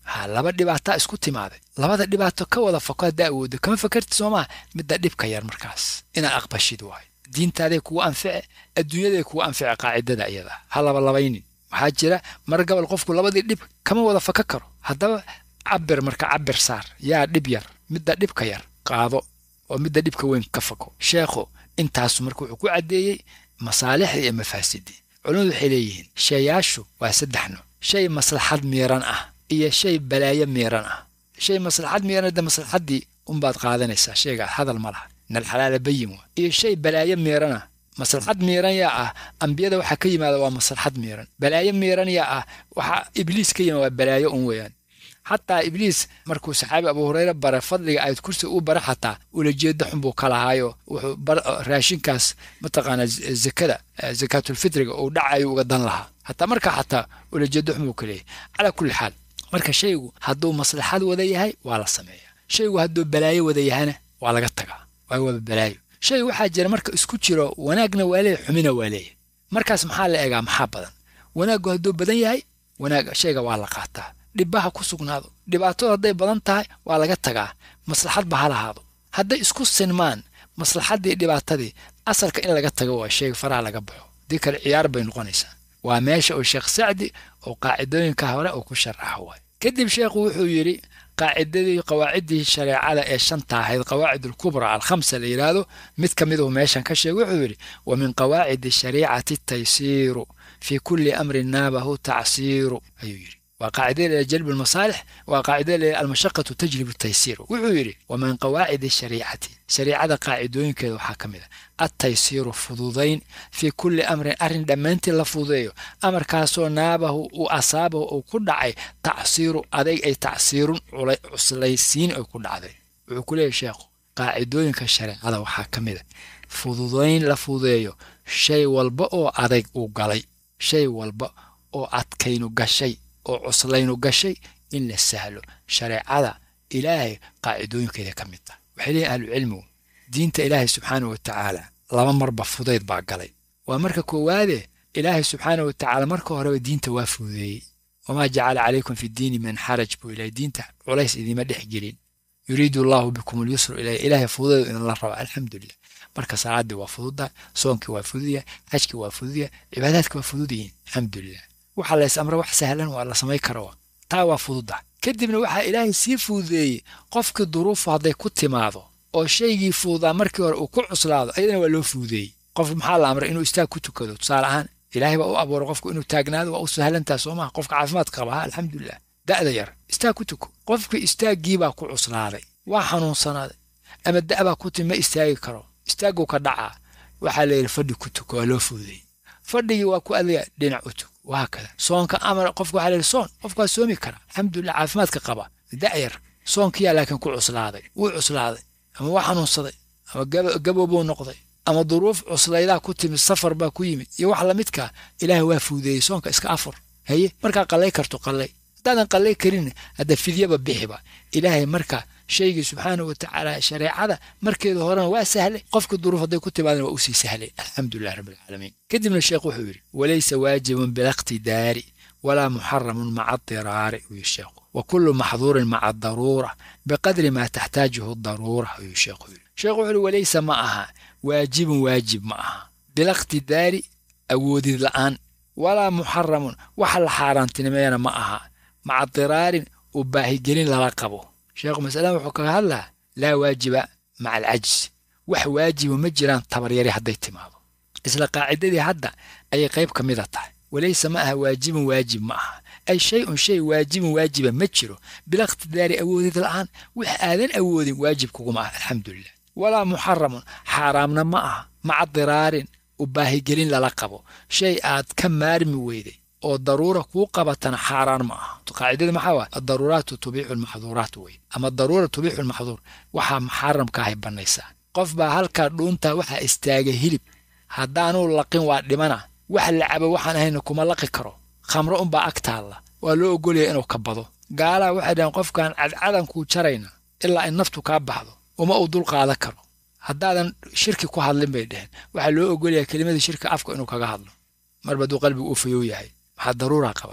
ha laba dhibaataa isku timaaday labada dhibaato ka wada fako haddaa awooddo kama fakarti soo maa midda dhibka yar markaas inaad aqbashid waayo diintaaday kugu anfice adduunyaday kugu anfice qaacidada iyada ha labalabaynin waxaa jira mar gabal qofku labadii dhib kama wada faka karo haddaba cabir marka cabir saar yaa dhib yar midda dhibka yar qaado oo midda dhibka weyn ka fako sheekhu intaasu marka wuxuu ku caddeeyey masaalixdii iyo mafaasidii culimmadu waxay leeyihiin shayaashu waa saddex nooc shay maslaxad miiran ah iyo shay balaayo miiran ah shay maslaxad miiran de maslaxaddii unbaad qaadanaysaa shayga hadal ma laha nalxalaala bayin waa iyo shay balaayo miiran ah maslaxad miiran yaa ah ambiyada waxaa ka yimaada waa maslaxad miiran balaayo miiran yaa ah waxaa ibliis ka yimaada waa balaayo un weeyaan xataa ibliis markuu saxaabi abu hureyre bare fadliga ayd kursi u bare xataa ulajeeda xun buu ka lahaayo wuxuu raashinkaas mataqaanaa zakada zakaatulfitriga uu dhacayo uga dan lahaa hataa markaa xataa ulajeeda xun buu ka leeyahy calaa kulli xaal marka shaygu hadduu maslaxad wada yahay waa la sameeyaa shaygu hadduu balaayo wada yahana waa laga tagaa waayo waaba balaayo shay waxaa jira marka isku jiro wanaagna waa leeyahy xumina waa leeyahy markaas maxaa la eegaa maxaa badan wanaaggu hadduu badan yahay wanaag shayga waa la qaataa dhibbaha ku sugnaado dhibaatadu hadday badan tahay waa laga tagaa maslaxadba ha lahaado hadday isku sinmaan maslaxaddii dhibaatadii asalka in laga tago waa sheega faraha laga baxo dii kale ciyaar bay noqonaysaa waa meesha uu sheekh sacdi oo qaacidooyinka hore uu ku sharaxo waay kadib sheekhu wuxuu yidhi qaacidadii qawaaciddii shareecada ee shanta ahayd qawaacid alkubra alkhamsa la yidhaahdo mid ka miduhu meeshan ka sheegay wuxuu yidhi wa min qawaacidi shariicati taysiiru fii kulli amrin naabahu tacsiiru ayuu yidhi waa qaacidada ila jalb almasaalix waa qaacidada ila almashaqatu tajlib taysiir wuxuu yidhi wa min qawaacidi shariicati shariicada qaacidooyinkeeda waxaa ka mid a attaysiiru fududayn fii kulli amrin arrin dhammaantii la fududeeyo amarkaasoo naabahu uu asaabahu uu ku dhacay tacsiiru adayg ay tacsiirun cuslaysiin ay ku dhacday wuxuu ku leeyahy sheekhu qaacidooyinka shareecada waxaa ka mid a fududayn la fududeeyo shay walba oo adayg uu galay shay walba oo adkaynu gashay oo cuslaynu gashay in la sahlo shareecada ilaahay qaacidooyinkeeda ka mid tah waxay leeyihin ahlucilmigu diinta ilaahay subxaanah wa tacaala laba marba fudayd baa galay waa marka koowaade ilaahay subxaanah wa tacaala marka horeba diinta waa fududeeyey wamaa jacala calaykum fi diini min xaraj buu ilahay diinta culays idiima dhex gelin yuriidu allahu bikum alyusru ilay ilaahay fududeedu idinla raba alxamdulilah marka salaaddii waa fududa soonkii waa fududya xajkii waa fududya cibaadaadkii waa fududyihiin alxamdulilah waxaa lays amra wax sahlan waa la samay karo taa waa fududa kadibna waxaa ilaahay sii fududeeyey qofkii duruufu hadday ku timaado oo shaygii fududaa markii hore uu ku cuslaado ayadana waa loo fududeeyey qof maxaa la amray inuu istaag ku tukado tusaale ahaan ilaahay baa u abuuray qofku inuu taagnaado waa u sahlantaa soo maha qofka caafimaad qaba ha alxamdulilah da'da yar istaag ku tuko qofkii istaaggii baa ku cuslaaday waa xanuunsanaaday ama da' baa ku timi ma istaagi karo istaagguu ka dhacaa waxaa la yidhi fadhi ku tuko waa loo fududeeyey fadhigii waa ku adaya dhinac u tuko waa kada soonka amar qofka waxaa la yidhi soon qofka waa soomi kara alxamdulilah caafimaadka qaba da'yar soonkiyaa laakiin ku cuslaaday wuu cuslaaday ama waa xanuunsaday ama gaboobuu noqday ama duruuf cuslaydaa ku timid safar baa ku yimid iyo wax lamidkaa ilaahay waa fuudeeyey soonka iska afur haye markaa qallay karto qallay haddaadan qallay karin hadda fidyaba bixiba ilaahay marka shaygii subxaana wa tacaala shareecada markeeda horena waa sahlay qofka duruuf hadday ku timaadana waa usii sahlay alxamdulilah rabbilcaalamiin kadibna sheekh wuxuu yidhi walaysa waajibun bilaqtidaari walaa muxaramun maca adiraari ayuu sheekhu wa kullu maxduurin maca adaruura biqadri maa taxtaajuhu daruura ayuu sheekhu yidhi sheekhu wuxuu yidhi walaysa ma aha waajibun waajib ma aha bilaqtidaari awoodid la'aan walaa muxaramun waxa la xaaraantinimeeyana ma aha maca diraarin u baahigelin lala qabo sheekhu masaladan wuxuu kaga hadlaa laa waajiba maca alcajzi wax waajiba ma jiraan tabaryari hadday timaado isla qaacidadii hadda ayay qayb ka mida tahay walayse ma aha waajibun waajib ma aha ay shay-un shay waajibun waajiba ma jiro bilaqtidaari awoodid la'aan wax aadan awoodin waajib kuguma ah alxamdulilah walaa muxaramun xaaraamna ma aha maca diraarin u baahigelin lala qabo shay aad ka maarmi weyday oo daruura kuu qabatana xaaraan ma aha qaacidada maxaa waa adaruuraatu tubiixu lmaxduuraat wey ama daruura tubiixu lmaxduur waxaa muxaramkaahay bannaysaa qof baa halkaa dhuuntaa waxaa istaaga hilib haddaanuu laqin waa dhimana wax la cabo waxaan ahayna kuma laqi karo khamro unbaa ag taalla waa loo ogolaya inuu ka bado gaalaa waxay dhaheen qofkaan cadcadankuu jarayna ilaa in naftu kaa baxdo uma uu dul qaada karo haddaadan shirki ku hadlin bay dheheen waxaa loo ogolayaa kelimadii shirka afka inuu kaga hadlo marba hadduu qalbigu uu fayow yahay maxaa daruuraa qabatay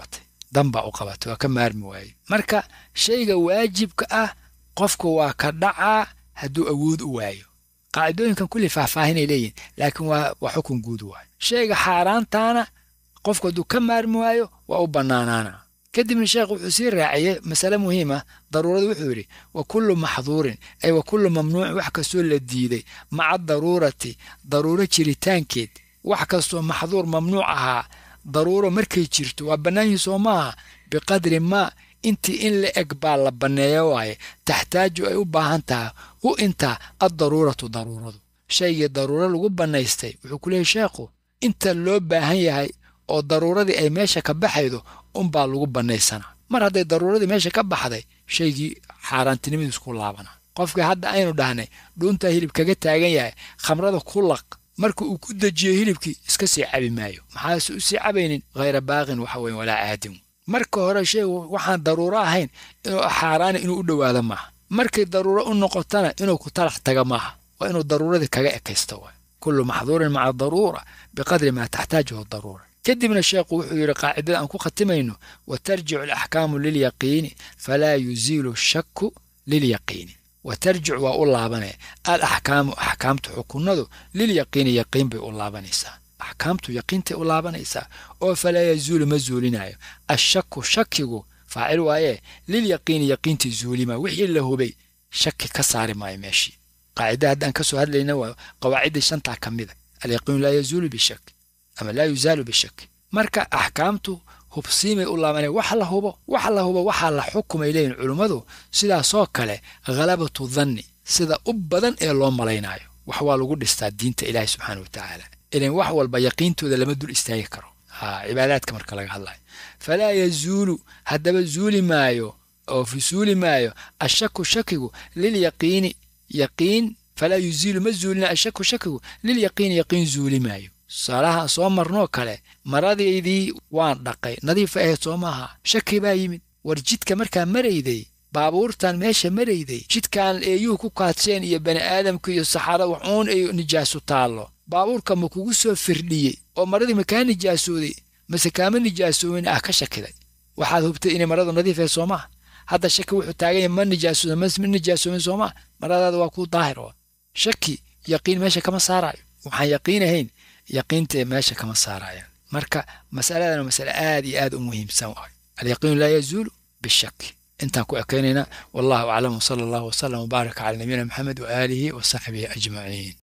danbaa u qabata waa ka maarmi waaye marka shayga waajibka ah qofka waa ka dhacaa hadduu awood u waayo qaacidooyinkan kulli faahfaahinay leeyihin laakiin waa waa xukun guud waayo shayga xaaraantaana qofku hadduu ka maarmi waayo waa u bannaanaana kadibna sheekh wuxuu sii raaciyey masale muhiima daruuradu wuxuu yidhi wa kullu maxduurin ay wa kullu mamnuucin wax kastoo la diiday maca daruurati daruuro jiritaankeed wax kastoo maxduur mamnuuc ahaa daruuro markay jirto waa bannaanyihin soo maaha biqadri maa intii in la eg baa la banneeyo waaye taxtaaju ay u baahan tahay u intaa addaruuratu daruuradu shaygii daruuro lagu bannaystay wuxuu ku leeyahy sheekhu inta loo baahan yahay oo daruuradii ay meesha ka baxaydo unbaa lagu bannaysanaa mar hadday daruuradii meesha ka baxday shaygii xaaraantinimadiis ku laabana qofkii hadda aynu dhahnay dhuuntaa hilib kaga taagan yahay khamrada ku laq marka uu ku dejiyo hilibkii iska sii cabi maayo maxaase u sii cabaynin hayra baaqin waxa weyn walaa caadin marka hore shaygu waxaan daruuro ahayn inuu xaaraana inuu u dhowaado maaha markay daruuro u noqotana inuu ku talax taga maaha waa inuu daruuradii kaga ekaysto waay kullu maxduurin maca daruura biqadri maa taxtaajuhu daruura kadibna sheekhu wuxuu yidhi qaacidada aan ku khatimayno wa tarjicu alaxkaamu lilyaqiini falaa yuziilu shaku lilyaqiini wa tarjicu waa u laabanaya al axkaamu axkaamtu xukunadu lilyaqiini yaqiin bay u laabanaysaa axkaamtu yaqiintay u laabanaysaa oo falaa yazuulu ma zuulinayo ashaku shakigu faacil waayee lilyaqiini yaqiintii zuulima wixii la hubay shaki ka saari maayo meeshii qaacida haddaan ka soo hadlayna waa qawaaciddii shantaa ka mida alyaqiinu laa yazuulu bishak ama laa yuzaalu bishak marka axkaamtu hubsiimay u laabanaya wax la hubo wax la hubo waxaa la xukumay leeyihin culummadu sidaasoo kale khalabatu danni sida u badan ee loo malaynaayo wax waa lagu dhistaa diinta ilaahi subxaana wa tacaala ilan wax walba yaqiintooda lama dul istaagi karo ha cibaadaadka marka laga hadlayo falaa yazuulu haddaba zuuli maayo oo fusuuli maayo ashaku shakigu lilyaqiini yaqiin falaa yuziilu ma zuulina ashaku shakigu lilyaqiini yaqiin zuuli maayo tusaalaha soo marnoo kale maradaydii waan dhaqay nadiifa ahayd soo maaha shaki baa yimid war jidka markaa marayday baabuurtan meesha marayday jidkan eeyuhu ku kaadseen iyo bani aadamka iyo saxaarada waxuun ay nijaasu taallo baabuurka ma kugu soo firdhiyey oo maradii ma kaa nijaasooday mase kaama nijaasoobin ah ka shakiday waxaad hubtay inay maradu nadiif ahayd soo maaha hadda shaki wuxuu taagan yahay ma nijaasooda ma nijaasoobin soo maaha maradaada waa kuu daahir oo shaki yaqiin meesha kama saaraayo waxaan yaqiin ahayn yaqiinta meesha kama saarayaan marka masaladan waa masale aad iyo aad u muhiimsan waay alyaqiinu laa yazuulu bishaki intaan ku ekaynayna wallahu aclam wsala allahu wasalam wbaaraka cala nabiyina maxamed waaalihi wa saxbihi ajmaciin